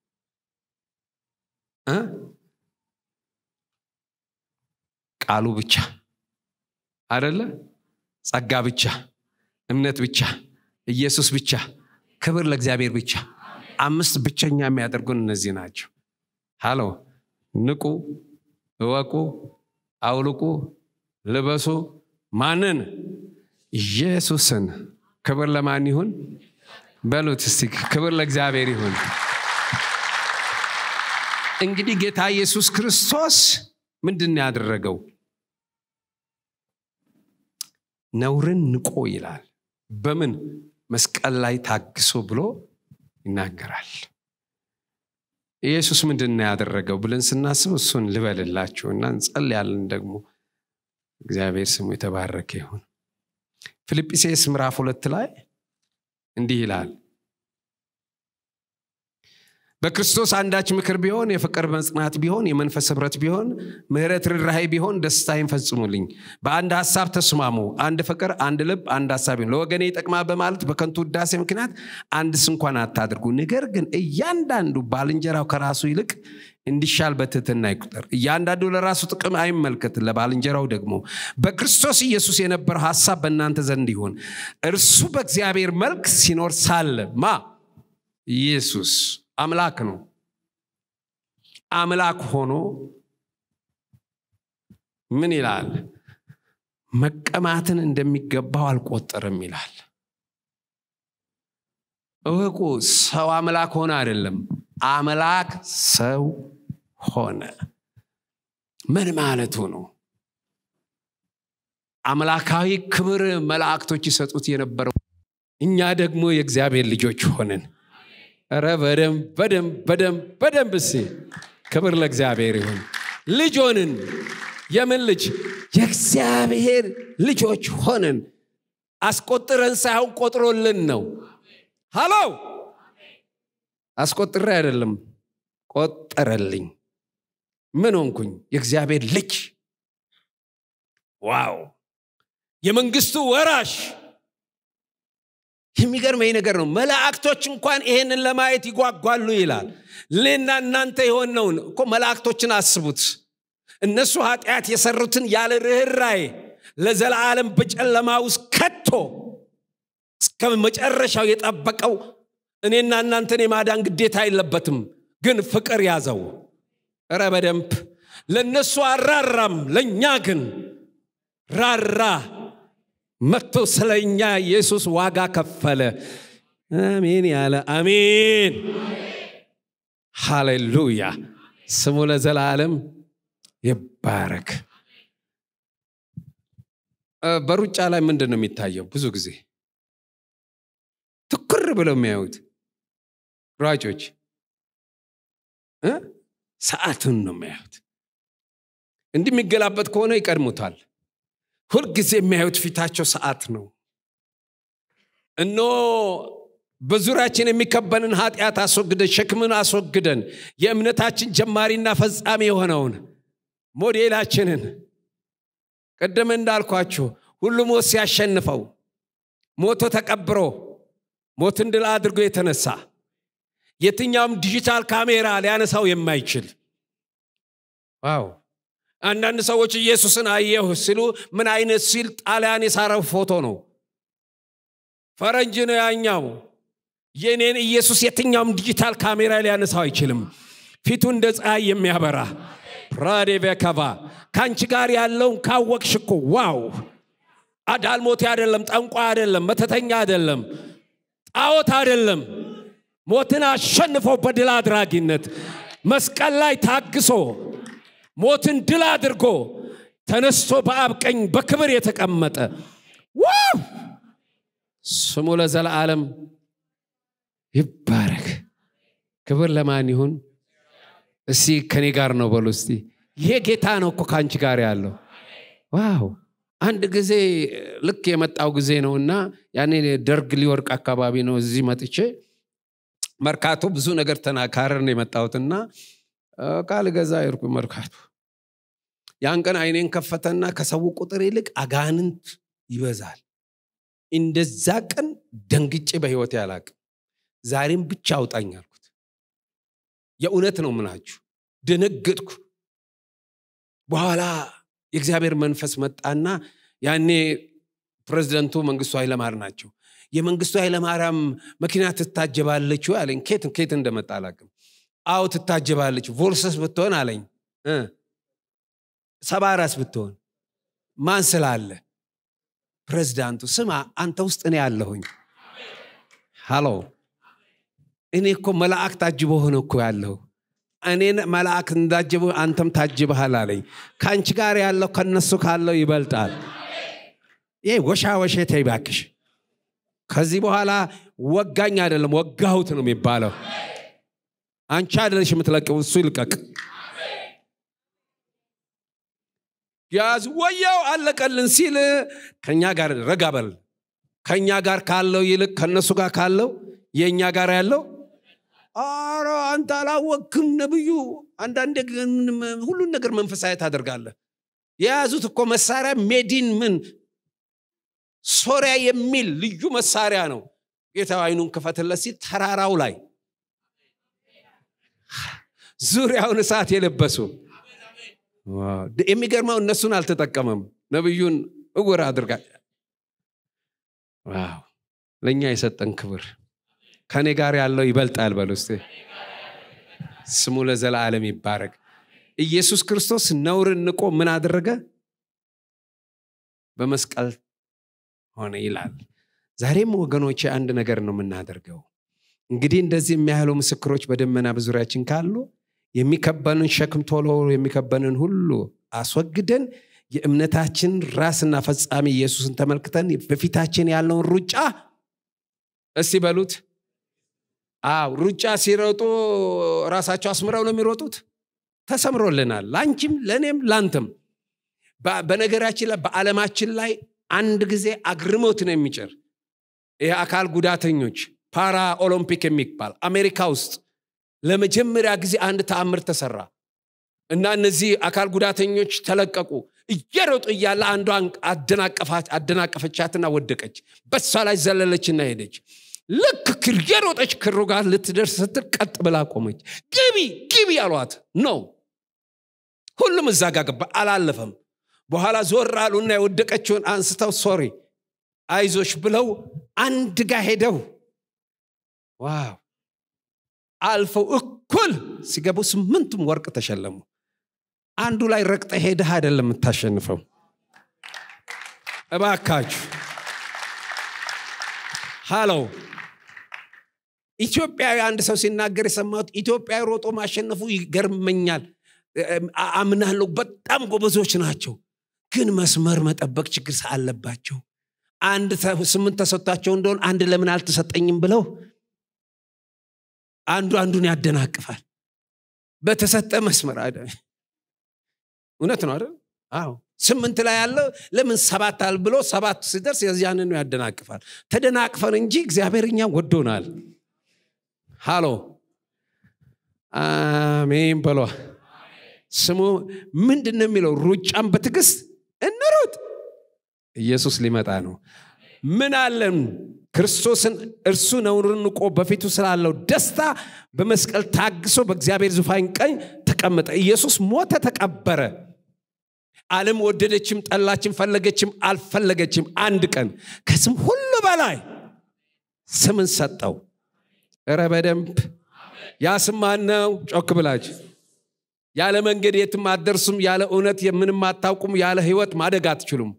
Speaker 1: ቃሉ ብቻ አደለ ጸጋ ብቻ እምነት ብቻ ኢየሱስ ብቻ ክብር ለእግዚአብሔር ብቻ አምስት ብቸኛ የሚያደርጉን እነዚህ ናቸው ሃሎ ንቁ እወቁ አውልቁ ልበሱ ማንን ኢየሱስን ክብር ለማን ይሁን በሉት እስቲ ክብር ለእግዚአብሔር ይሁን እንግዲህ ጌታ ኢየሱስ ክርስቶስ ምንድን ያደረገው ነውርን ንቆ ይላል በምን መስቀል ላይ ታግሶ ብሎ ይናገራል ኢየሱስ ምንድን ነው ያደረገው ብለን ስናስብ እሱን ልበልላችሁ እና እንጸልያለን ደግሞ እግዚአብሔር ስሙ የተባረከ ይሁን ፊልጵሴስ ምዕራፍ ሁለት ላይ እንዲህ ይላል በክርስቶስ አንዳች ምክር ቢሆን የፍቅር መጽናት ቢሆን የመንፈስ ህብረት ቢሆን ምህረት ርራሄ ቢሆን ደስታዬን ፈጽሙልኝ በአንድ ሀሳብ ተስማሙ አንድ ፍቅር አንድ ልብ አንድ ሀሳብ ይሁን ለወገኔ ይጠቅማል በማለት በከንቱ ውዳሴ ምክንያት አንድስ እንኳን አታድርጉ ነገር ግን እያንዳንዱ ባልንጀራው ከራሱ ይልቅ እንዲሻል በትህትና ይቁጠር እያንዳንዱ ለራሱ ጥቅም አይመልከት ለባልንጀራው ደግሞ በክርስቶስ ኢየሱስ የነበረው ሀሳብ በእናንተ ዘንድ ይሁን እርሱ በእግዚአብሔር መልክ ሲኖር ሳለ ማ ኢየሱስ አምላክ ነው አምላክ ሆኖ ምን ይላል መቀማትን እንደሚገባው አልቆጠርም ይላል እወቁ ሰው አምላክ ሆነ አይደለም አምላክ ሰው ሆነ ምን ማለቱ ነው አምላካዊ ክብር መላእክቶች ይሰጡት የነበረው እኛ ደግሞ የእግዚአብሔር ልጆች ሆንን ረ በደንብ በደንብ በደንብ በደንብ እሴ ክብር ለእግዚአብሔር ይሁን ልጅ ሆንን የምን ልጅ የእግዚአብሔር ልጆች ሆንን አስቆጥረን ሳይሆን ቆጥሮልን ነው ሃሎ አስቆጥሬ አይደለም ቆጠረልኝ ምን ሆንኩኝ የእግዚአብሔር ልጅ ዋው የመንግስቱ ወራሽ የሚገርመኝ ነገር ነው መላእክቶች እንኳን ይሄንን ለማየት ይጓጓሉ ይላል እኔና እናንተ የሆነውን እኮ መላእክቶችን አስቡት እነሱ ኃጢአት የሰሩትን ያለ ርኅራዬ ለዘላለም በጨለማ ውስጥ ከቶ እስከ መጨረሻው የጠበቀው እኔና እናንተን የማዳን ግዴታ የለበትም ግን ፍቅር ያዘው እረ በደንብ ለእነሱ አራራም ለእኛ ግን ራራ መጥቶ ስለ እኛ ኢየሱስ ዋጋ ከፈለ አሜን ያለ አሜን ሃሌሉያ ስሙ ለዘላለም ይባረክ በሩጫ ላይ ምንድን ነው የሚታየው ብዙ ጊዜ ትኩር ብለው የሚያዩት ሯጮች ሰዓቱን ነው የሚያዩት እንዲህ የሚገላበት ከሆነ ይቀድሙታል ሁልጊዜ የሚያዩት ፊታቸው ሰዓት ነው እኖ በዙሪያችን የሚከበንን ኃጢአት አስወግደን ሸክምን አስወግደን የእምነታችን ጀማሪና ፈጻሚ የሆነውን ሞዴላችንን ቅድም እንዳልኳችሁ ሁሉ ሞት ሲያሸንፈው ሞቶ ተቀብሮ ሞትን ድል አድርጎ የተነሳ የትኛውም ዲጂታል ካሜራ ሊያነሳው የማይችል ዋው አንዳንድ ሰዎች ኢየሱስን አየሁ ሲሉ ምን አይነት ሲል ጣሊያን የሳረው ፎቶ ነው ፈረንጅ ነው ያኛው የኔን ኢየሱስ የትኛውም ዲጂታል ካሜራ ሊያነሳው አይችልም ፊቱ እንደ ፀሐይ የሚያበራ ፕራዴቬከቫ ከአንቺ ጋር ያለውን ካወቅሽ እኮ ዋው አዳልሞቴ አይደለም ጠንቋ አይደለም መተተኛ አይደለም ጣዖት አይደለም ሞትን አሸንፎ በድል አድራጊነት መስቀል ላይ ታግሶ ሞትን ድል አድርጎ ተነስቶ በአብ ቀኝ በክብር የተቀመጠ ዋው ስሙ ለዘለዓለም ይባረክ ክብር ለማን ይሁን እስቲ ከኔ ጋር ነው በሉ እስቲ ይሄ ጌታ ነው እኮ ከአንቺ ጋር ያለው ዋው አንድ ጊዜ ልክ የመጣው ጊዜ ነው እና ያኔ ደርግ ሊወርቅ አካባቢ ነው እዚህ መጥቼ መርካቶ ብዙ ነገር ተናካረር ነው የመጣሁትና ቃል ገዛ ይርኩ መርካቶ ያን ቀን አይኔን ከፈተና ከሰው ቁጥር ይልቅ አጋንንት ይበዛል እንደዛ ቀን ደንግጬ በህይወት ያላቅ ዛሬም ብቻ አውጣኝ አልኩት የእውነት ነው ምናችሁ ደነገጥኩ በኋላ የእግዚአብሔር መንፈስ መጣና ያኔ ፕሬዚደንቱ መንግስቱ ኃይለማር ናቸው የመንግስቱ ኃይለማርያም መኪና ትታጀባለች አለኝ ኬት ኬት እንደመጣ አላቅም አዎ ትታጀባለች ቮልሰስ ብትሆን አለኝ ሰባራስ ብትሆን ማን ስላለ ፕሬዚዳንቱ ስማ አንተ ውስጥ እኔ ያለሁኝ ሃሎ እኔ እኮ መላእክ ታጅቦ ሆነ እኮ ያለሁ እኔን መልአክ እንዳጅቡ አንተም ታጅበሃል አለኝ ከአንቺ ጋር ያለው ከነሱ ካለው ይበልጣል ይሄ ወሻ ወሼ ተይባክሽ ከዚህ በኋላ ወጋኝ አይደለም ወጋሁት ነው የሚባለው አንቺ አይደለሽ የምትለቅው እሱ ይልቀቅ ያዝ ወያው አለቀልን ሲል ከኛ ጋር ረጋበል ከኛ ጋር ካለው ይልቅ ከነሱ ጋር ካለው የእኛ ጋር ያለው አረ አንተ አላወክም ነብዩ አንዳንዴ ሁሉን ነገር መንፈሳዊ ታደርጋለህ የያዙት እኮ መሳሪያ ሜዲን ምን ሶሪያ የሚል ልዩ መሳሪያ ነው ጌታ አይኑን ክፈትለት ሲል ተራራው ላይ ዙሪያውን እሳት የለበሱ የሚገርመው እነሱን አልተጠቀመም ነብዩን እውር አድርጋ ለእኛ የሰጠን ክብር ከኔ ጋር ያለው ይበልጣል በሉ ስ ስሙ ለዘላለም ይባረግ ኢየሱስ ክርስቶስ ነውርን ንቆ ምን አደረገ በመስቀል ሆነ ይላል ዛሬም ወገኖች አንድ ነገር ነው የምናደርገው እንግዲህ እንደዚህ የሚያህሉ ምስክሮች በደመና በዙሪያችን ካሉ የሚከበንን ሸክም ቶሎ የሚከበንን ሁሉ አስወግደን የእምነታችን ራስና ፈጻሚ ኢየሱስን ተመልክተን በፊታችን ያለውን ሩጫ እስቲ በሉት አው ሩጫ ሲሮጡ ራሳቸው አስምረው ነው የሚሮጡት ተሰምሮልናል ለአንቺም ለእኔም ላንተም በነገራችን ላይ በዓለማችን ላይ አንድ ጊዜ አግርሞት ነው የሚጭር ይህ አካል ጉዳተኞች ፓራ ኦሎምፒክ የሚባል አሜሪካ ውስጥ ለመጀመሪያ ጊዜ አንድ ተአምር ተሰራ እና እነዚህ አካል ጉዳተኞች ተለቀቁ እየሮጡ እያለ አንዷን አደናቀፈቻትና ወደቀች በሷ ላይ ዘለለችና ሄደች ልክ እየሮጠች ክሩ ጋር ልትደርስ ስትል ቀጥ ብላ ቆመች ግቢ ግቢ አሏት ነው ሁሉም እዛ ጋር ገባ አላለፈም በኋላ ዞር አሉና የወደቀችውን አንስተው ሶሪ አይዞሽ ብለው አንድ ጋር ሄደው ዋው አልፈው እኩል ሲገቡ ስምንቱም ወርቅ ተሸለሙ አንዱ ላይ ረግጠ ሄደህ አይደለም የምታሸንፈው እባካችሁ ሃሎ ኢትዮጵያዊ አንድ ሰው ሲናገር የሰማሁት ኢትዮጵያዊ ሮጦ ማሸነፉ ይገርመኛል አምናለሁ በጣም ጎበዞች ናቸው ግን መስመር መጠበቅ ችግር አለባቸው አንድ ስምንት ተሰጥቷቸው እንደሆን አንድ ለምን አልተሰጠኝም ብለው አንዱ አንዱን ያደናቅፋል በተሰጠ መስመር አይደ እውነት ነው አይደል አዎ ስምንት ላይ ያለው ለምን ሰባት አል ብሎ ሰባት ሲደርስ የዚያንኑ ያደናቅፋል ተደናቅፈን እንጂ እግዚአብሔር እኛ ወዶናል ሃሎ አሜን በሏ ስሙ ምንድን ነው የሚለው ሩጫን በትዕግስት እንሩጥ ኢየሱስ ሊመጣ ነው ምን አለን ክርስቶስን እርሱ ነውርን ንቆ በፊቱ ስላለው ደስታ በመስቀል ታግሶ በእግዚአብሔር ዙፋን ቀኝ ተቀመጠ ኢየሱስ ሞተ ተቀበረ ዓለም ወደደችም ጠላችም ፈለገችም አልፈለገችም አንድ ቀን ከስም ሁሉ በላይ ስምን ሰጠው እረ በደንብ ያ ስም ማነው ጮክ ብላችሁ ያለ መንገድ የትም አትደርሱም ያለ እውነት የምንም አታውቁም ያለ ህይወት ማደግ አትችሉም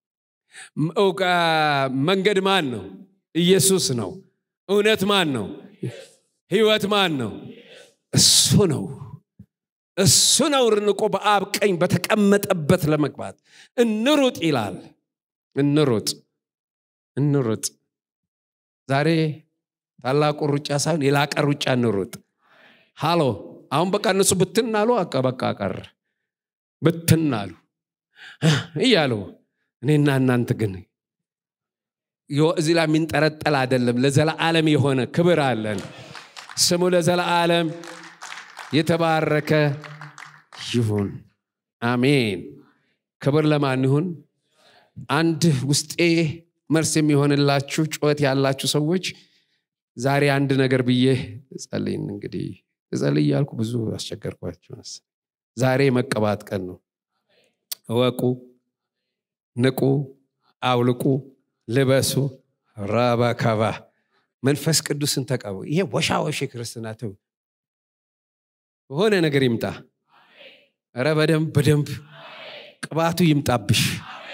Speaker 1: መንገድ ማን ነው ኢየሱስ ነው እውነት ማን ነው ህይወት ማን ነው እሱ ነው እሱ ነው ርንቆ በአብ ቀኝ በተቀመጠበት ለመግባት እንሩጥ ይላል እንሩጥ እንሩጥ ዛሬ ታላቁ ሩጫ ሳይሆን የላቀ ሩጫ እንሩጥ ሃሎ አሁን በቃ እነሱ ብትን አሉ በቃ ቀር ብትን አሉ እያሉ እኔና እናንተ ግን እዚህ ላይ የሚንጠረጠል አይደለም ለዘላዓለም የሆነ ክብር አለን ስሙ ለዘላዓለም የተባረከ ይሁን አሜን ክብር ለማን ይሁን አንድ ውስጤ መልስ የሚሆንላችሁ ጩኸት ያላችሁ ሰዎች ዛሬ አንድ ነገር ብዬ ጸልይን እንግዲህ እጸልይ እያልኩ ብዙ አስቸገርኳችሁ ዛሬ መቀባት ቀን ነው እወቁ ንቁ አውልቁ ልበሱ ራባካባ መንፈስ ቅዱስን ተቀቡ ይሄ ወሻወሽ ክርስትና ተው በሆነ ነገር ይምጣ ረ በደንብ በደንብ ቅባቱ ይምጣብሽ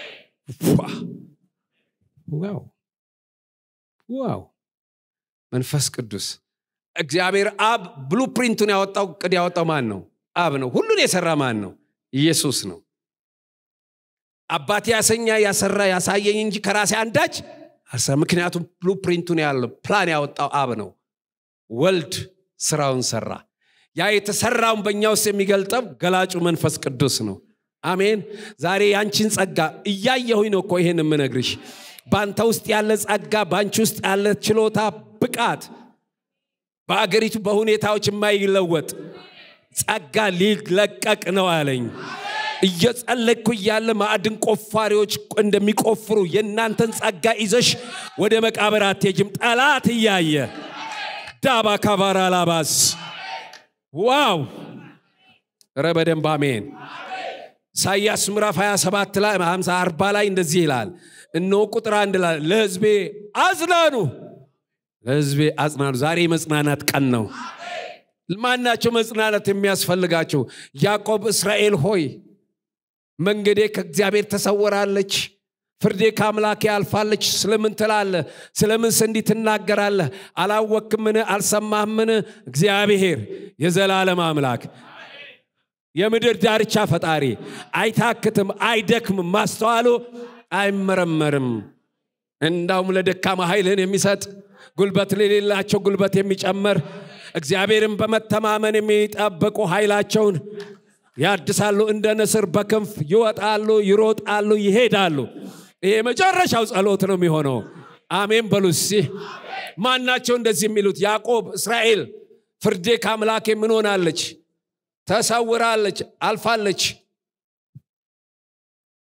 Speaker 1: ዋው ዋው መንፈስ ቅዱስ እግዚአብሔር አብ ብሉ ፕሪንቱን ያወጣው ቅድ ያወጣው ማን ነው አብ ነው ሁሉን የሰራ ማን ነው ኢየሱስ ነው አባቴ ያሰኛ ያሰራ ያሳየኝ እንጂ ከራሴ አንዳች ምክንያቱም ብሉ ፕሪንቱን ያለው ፕላን ያወጣው አብ ነው ወልድ ስራውን ሰራ ያ የተሰራውን በእኛ ውስጥ የሚገልጠው ገላጩ መንፈስ ቅዱስ ነው አሜን ዛሬ ያንቺን ጸጋ እያየሁኝ ነው እኮ ይሄን የምነግርሽ በአንተ ውስጥ ያለ ጸጋ በአንቺ ውስጥ ያለ ችሎታ ብቃት በአገሪቱ በሁኔታዎች የማይለወጥ ጸጋ ሊለቀቅ ነው አለኝ እየጸለይኩ እያለ ማዕድን ቆፋሪዎች እንደሚቆፍሩ የእናንተን ጸጋ ይዘሽ ወደ መቃብር አትሄጅም ጠላት እያየ ዳባ ካባራ ላባስ ዋው ረ በደንብ አሜን ኢሳያስ ምዕራፍ 27 ላይ 50 40 ላይ እንደዚህ ይላል እነሆ ቁጥር አንድ ላይ ለህዝቤ አጽናኑ ለህዝቤ አጽናኑ ዛሬ የመጽናናት ቀን ነው ማናቸው መጽናናት የሚያስፈልጋቸው ያዕቆብ እስራኤል ሆይ መንገዴ ከእግዚአብሔር ተሰወራለች ፍርዴ ከአምላኬ አልፋለች ስለምን ትላለ ስለምን እንዲህ ትናገራለህ አላወክምን አልሰማህምን እግዚአብሔር የዘላለም አምላክ የምድር ዳርቻ ፈጣሪ አይታክትም አይደክምም ማስተዋሉ አይመረመርም እንዳውም ለደካማ ኃይልን የሚሰጥ ጉልበት ለሌላቸው ጉልበት የሚጨምር እግዚአብሔርን በመተማመን የሚጠብቁ ኃይላቸውን ያድሳሉ እንደ ንስር በክንፍ ይወጣሉ ይሮጣሉ ይሄዳሉ ይሄ የመጨረሻው ጸሎት ነው የሚሆነው አሜን በሉ እስቲ ማናቸው እንደዚህ የሚሉት ያዕቆብ እስራኤል ፍርዴ ከአምላኬ ምን ሆናለች ተሰውራለች አልፋለች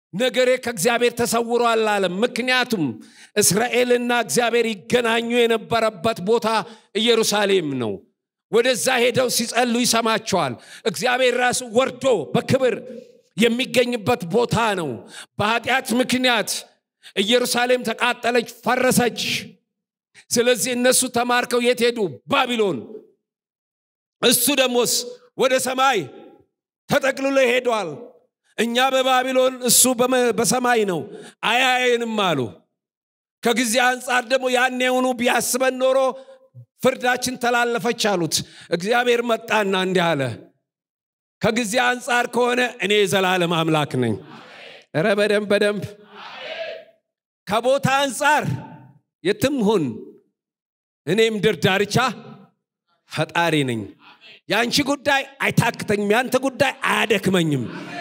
Speaker 1: ነገሬ ከእግዚአብሔር ተሰውሯል አለ ምክንያቱም እስራኤልና እግዚአብሔር ይገናኙ የነበረበት ቦታ ኢየሩሳሌም ነው ወደዛ ሄደው ሲጸሉ ይሰማቸዋል እግዚአብሔር ራሱ ወርዶ በክብር የሚገኝበት ቦታ ነው በኃጢአት ምክንያት ኢየሩሳሌም ተቃጠለች ፈረሰች ስለዚህ እነሱ ተማርከው የት ሄዱ ባቢሎን እሱ ደሞስ ወደ ሰማይ ተጠቅልሎ ሄዷል እኛ በባቢሎን እሱ በሰማይ ነው አያየንም አሉ ከጊዜ አንጻር ደግሞ ያኔውኑ ቢያስበን ኖሮ ፍርዳችን ተላለፈች አሉት እግዚአብሔር መጣና እንዲህ አለ ከጊዜ አንጻር ከሆነ እኔ የዘላለም አምላክ ነኝ ረ በደንብ በደንብ ከቦታ አንጻር የትም ሁን እኔ ምድር ዳርቻ ፈጣሪ ነኝ የአንቺ ጉዳይ አይታክተኝም የአንተ ጉዳይ አያደክመኝም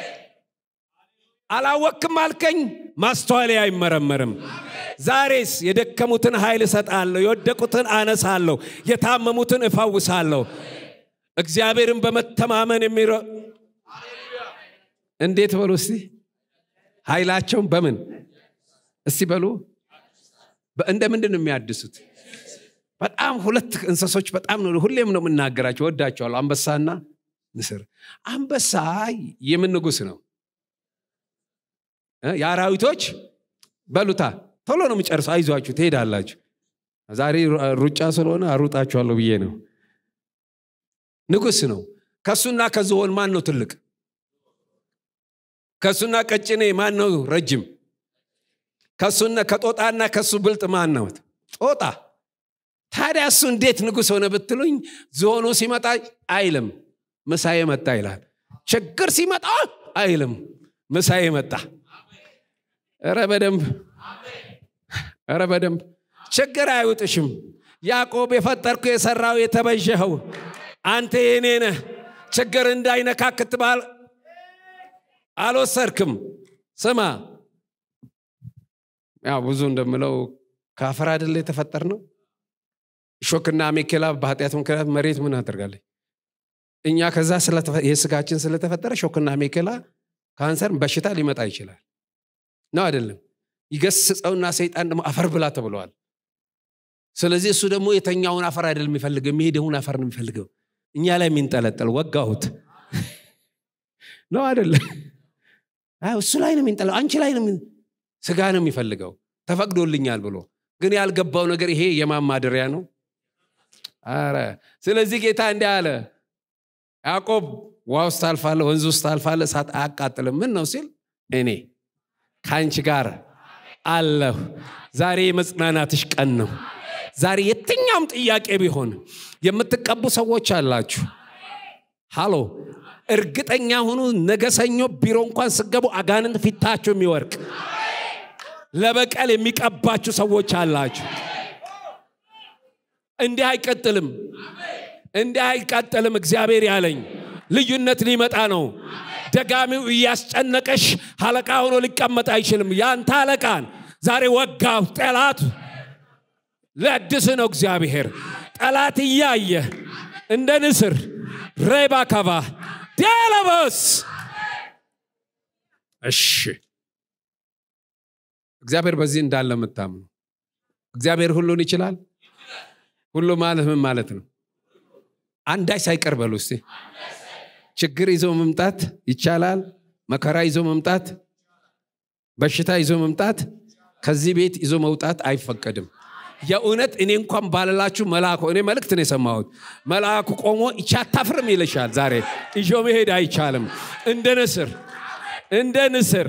Speaker 1: አላወክም አልከኝ ማስተዋሌ አይመረመርም ዛሬስ የደከሙትን ኃይል እሰጣለሁ የወደቁትን አነሳለሁ የታመሙትን እፈውሳለሁ እግዚአብሔርን በመተማመን የሚረ እንዴት በሉ እስቲ ኃይላቸውን በምን እስቲ በሉ እንደ ምንድን ነው የሚያድሱት በጣም ሁለት እንስሶች በጣም ነው ሁሌም ነው የምናገራቸው ወዳቸዋለሁ አንበሳና ንስር አንበሳ የምን ንጉስ ነው የአራዊቶች በሉታ ቶሎ ነው የምጨርሰው አይዟችሁ ትሄዳላችሁ ዛሬ ሩጫ ስለሆነ አሩጣችኋለሁ ብዬ ነው ንጉስ ነው ከሱና ከዝሆን ማን ነው ትልቅ ከሱና ቀጭኔ ማን ነው ረጅም ከሱና ከጦጣና ከሱ ብልጥ ማን ነው ጦጣ ታዲያ እሱ እንዴት ንጉስ ሆነ ብትሉኝ ዝሆኑ ሲመጣ አይልም ምሳዬ መጣ ይላል ችግር ሲመጣ አይልም ምሳዬ መጣ ረ በደንብ ረ በደንብ ችግር አይውጥሽም ያዕቆብ የፈጠርኩ የሰራው የተበዠኸው አንተ የኔ ነህ ችግር እንዳይነካ ክትባል አልወሰድክም ስማ ያው ብዙ እንደምለው ከአፈር አይደለ የተፈጠር ነው ሾክና አሜኬላ በኃጢአት ምክንያት መሬት ምን አደርጋለች እኛ ከዛ የስጋችን ስለተፈጠረ ሾክና አሜኬላ ካንሰር በሽታ ሊመጣ ይችላል ነው አይደለም ይገስጸውና ሰይጣን ደግሞ አፈር ብላ ተብለዋል ስለዚህ እሱ ደግሞ የተኛውን አፈር አይደለም የሚፈልገው የሚሄደውን አፈር ነው የሚፈልገው እኛ ላይ የሚንጠለጠል ወጋሁት ነው አይደለም እሱ ላይ ነው የሚንጠለው አንቺ ላይ ነው ስጋ ነው የሚፈልገው ተፈቅዶልኛል ብሎ ግን ያልገባው ነገር ይሄ የማማደሪያ ነው አረ ስለዚህ ጌታ እንዲህ አለ ያዕቆብ ውሃ ውስጥ ታልፋለ ወንዝ ውስጥ ታልፋለ እሳት አያቃጥልም ምን ነው ሲል እኔ ከአንቺ ጋር አለሁ ዛሬ የመጽናናትሽ ቀን ነው ዛሬ የትኛውም ጥያቄ ቢሆን የምትቀቡ ሰዎች አላችሁ ሃሎ እርግጠኛ ሁኑ ነገ ሰኞ ቢሮ እንኳን ስገቡ አጋንንት ፊታችሁ የሚወርቅ ለበቀል የሚቀባችሁ ሰዎች አላችሁ እንዲህ አይቀጥልም እንዲህ አይቀጥልም እግዚአብሔር ያለኝ ልዩነት ሊመጣ ነው ደጋሚው እያስጨነቀሽ አለቃ ሆኖ ሊቀመጥ አይችልም ያንተ አለቃን ዛሬ ወጋው ጠላት ለድስ ነው እግዚአብሔር ጠላት እያየ እንደ ንስር ሬባ ካባ ዲያለበስ እሺ እግዚአብሔር በዚህ እንዳለ የምታምኑ እግዚአብሔር ሁሉን ይችላል ሁሉ ማለት ምን ማለት ነው አንዳች ሳይቀር በሉ እስቲ ችግር ይዞ መምጣት ይቻላል መከራ ይዞ መምጣት በሽታ ይዞ መምጣት ከዚህ ቤት ይዞ መውጣት አይፈቀድም የእውነት እኔ እንኳን ባልላችሁ መልአኩ እኔ መልእክት ነው የሰማሁት መልአኩ ቆሞ ይቻ አታፍርም ይልሻል ዛሬ ይዞ መሄድ አይቻልም እንደ ንስር እንደ ንስር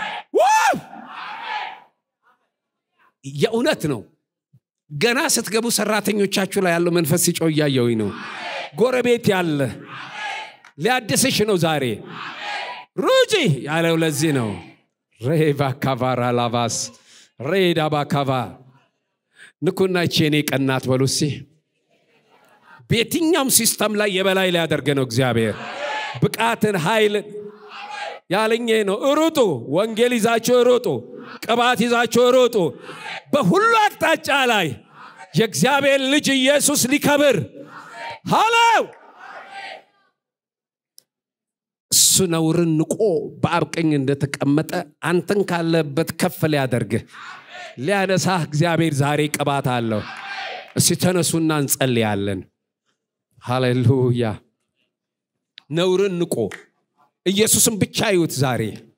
Speaker 1: የእውነት ነው ገና ስትገቡ ሰራተኞቻችሁ ላይ ያለው መንፈስ ሲጮ እያየውኝ ነው ጎረቤት ያለ ሊያድስሽ ነው ዛሬ ሩጪ ያለው ለዚህ ነው ሬባ ካቫራ ላቫስ ሬዳ ባካቫ ንኩና ይቺ የኔ ቀናት በሉ እስቲ በየትኛውም ሲስተም ላይ የበላይ ሊያደርገ ነው እግዚአብሔር ብቃትን ኃይልን ያለኝ ነው እሩጡ ወንጌል ይዛችሁ እሩጡ ቅባት ይዛችሁ እሩጡ በሁሉ አቅጣጫ ላይ የእግዚአብሔር ልጅ ኢየሱስ ሊከብር ሃለው እሱ ነውርን ንቆ በአብ ቀኝ እንደተቀመጠ አንተን ካለበት ከፍ ሊያደርግህ ሊያነሳህ እግዚአብሔር ዛሬ ቅባት አለው። እስቲ ተነሱና እንጸልያለን። ሃሌሉያ። ነውርን ንቆ ኢየሱስን ብቻ ይዩት ዛሬ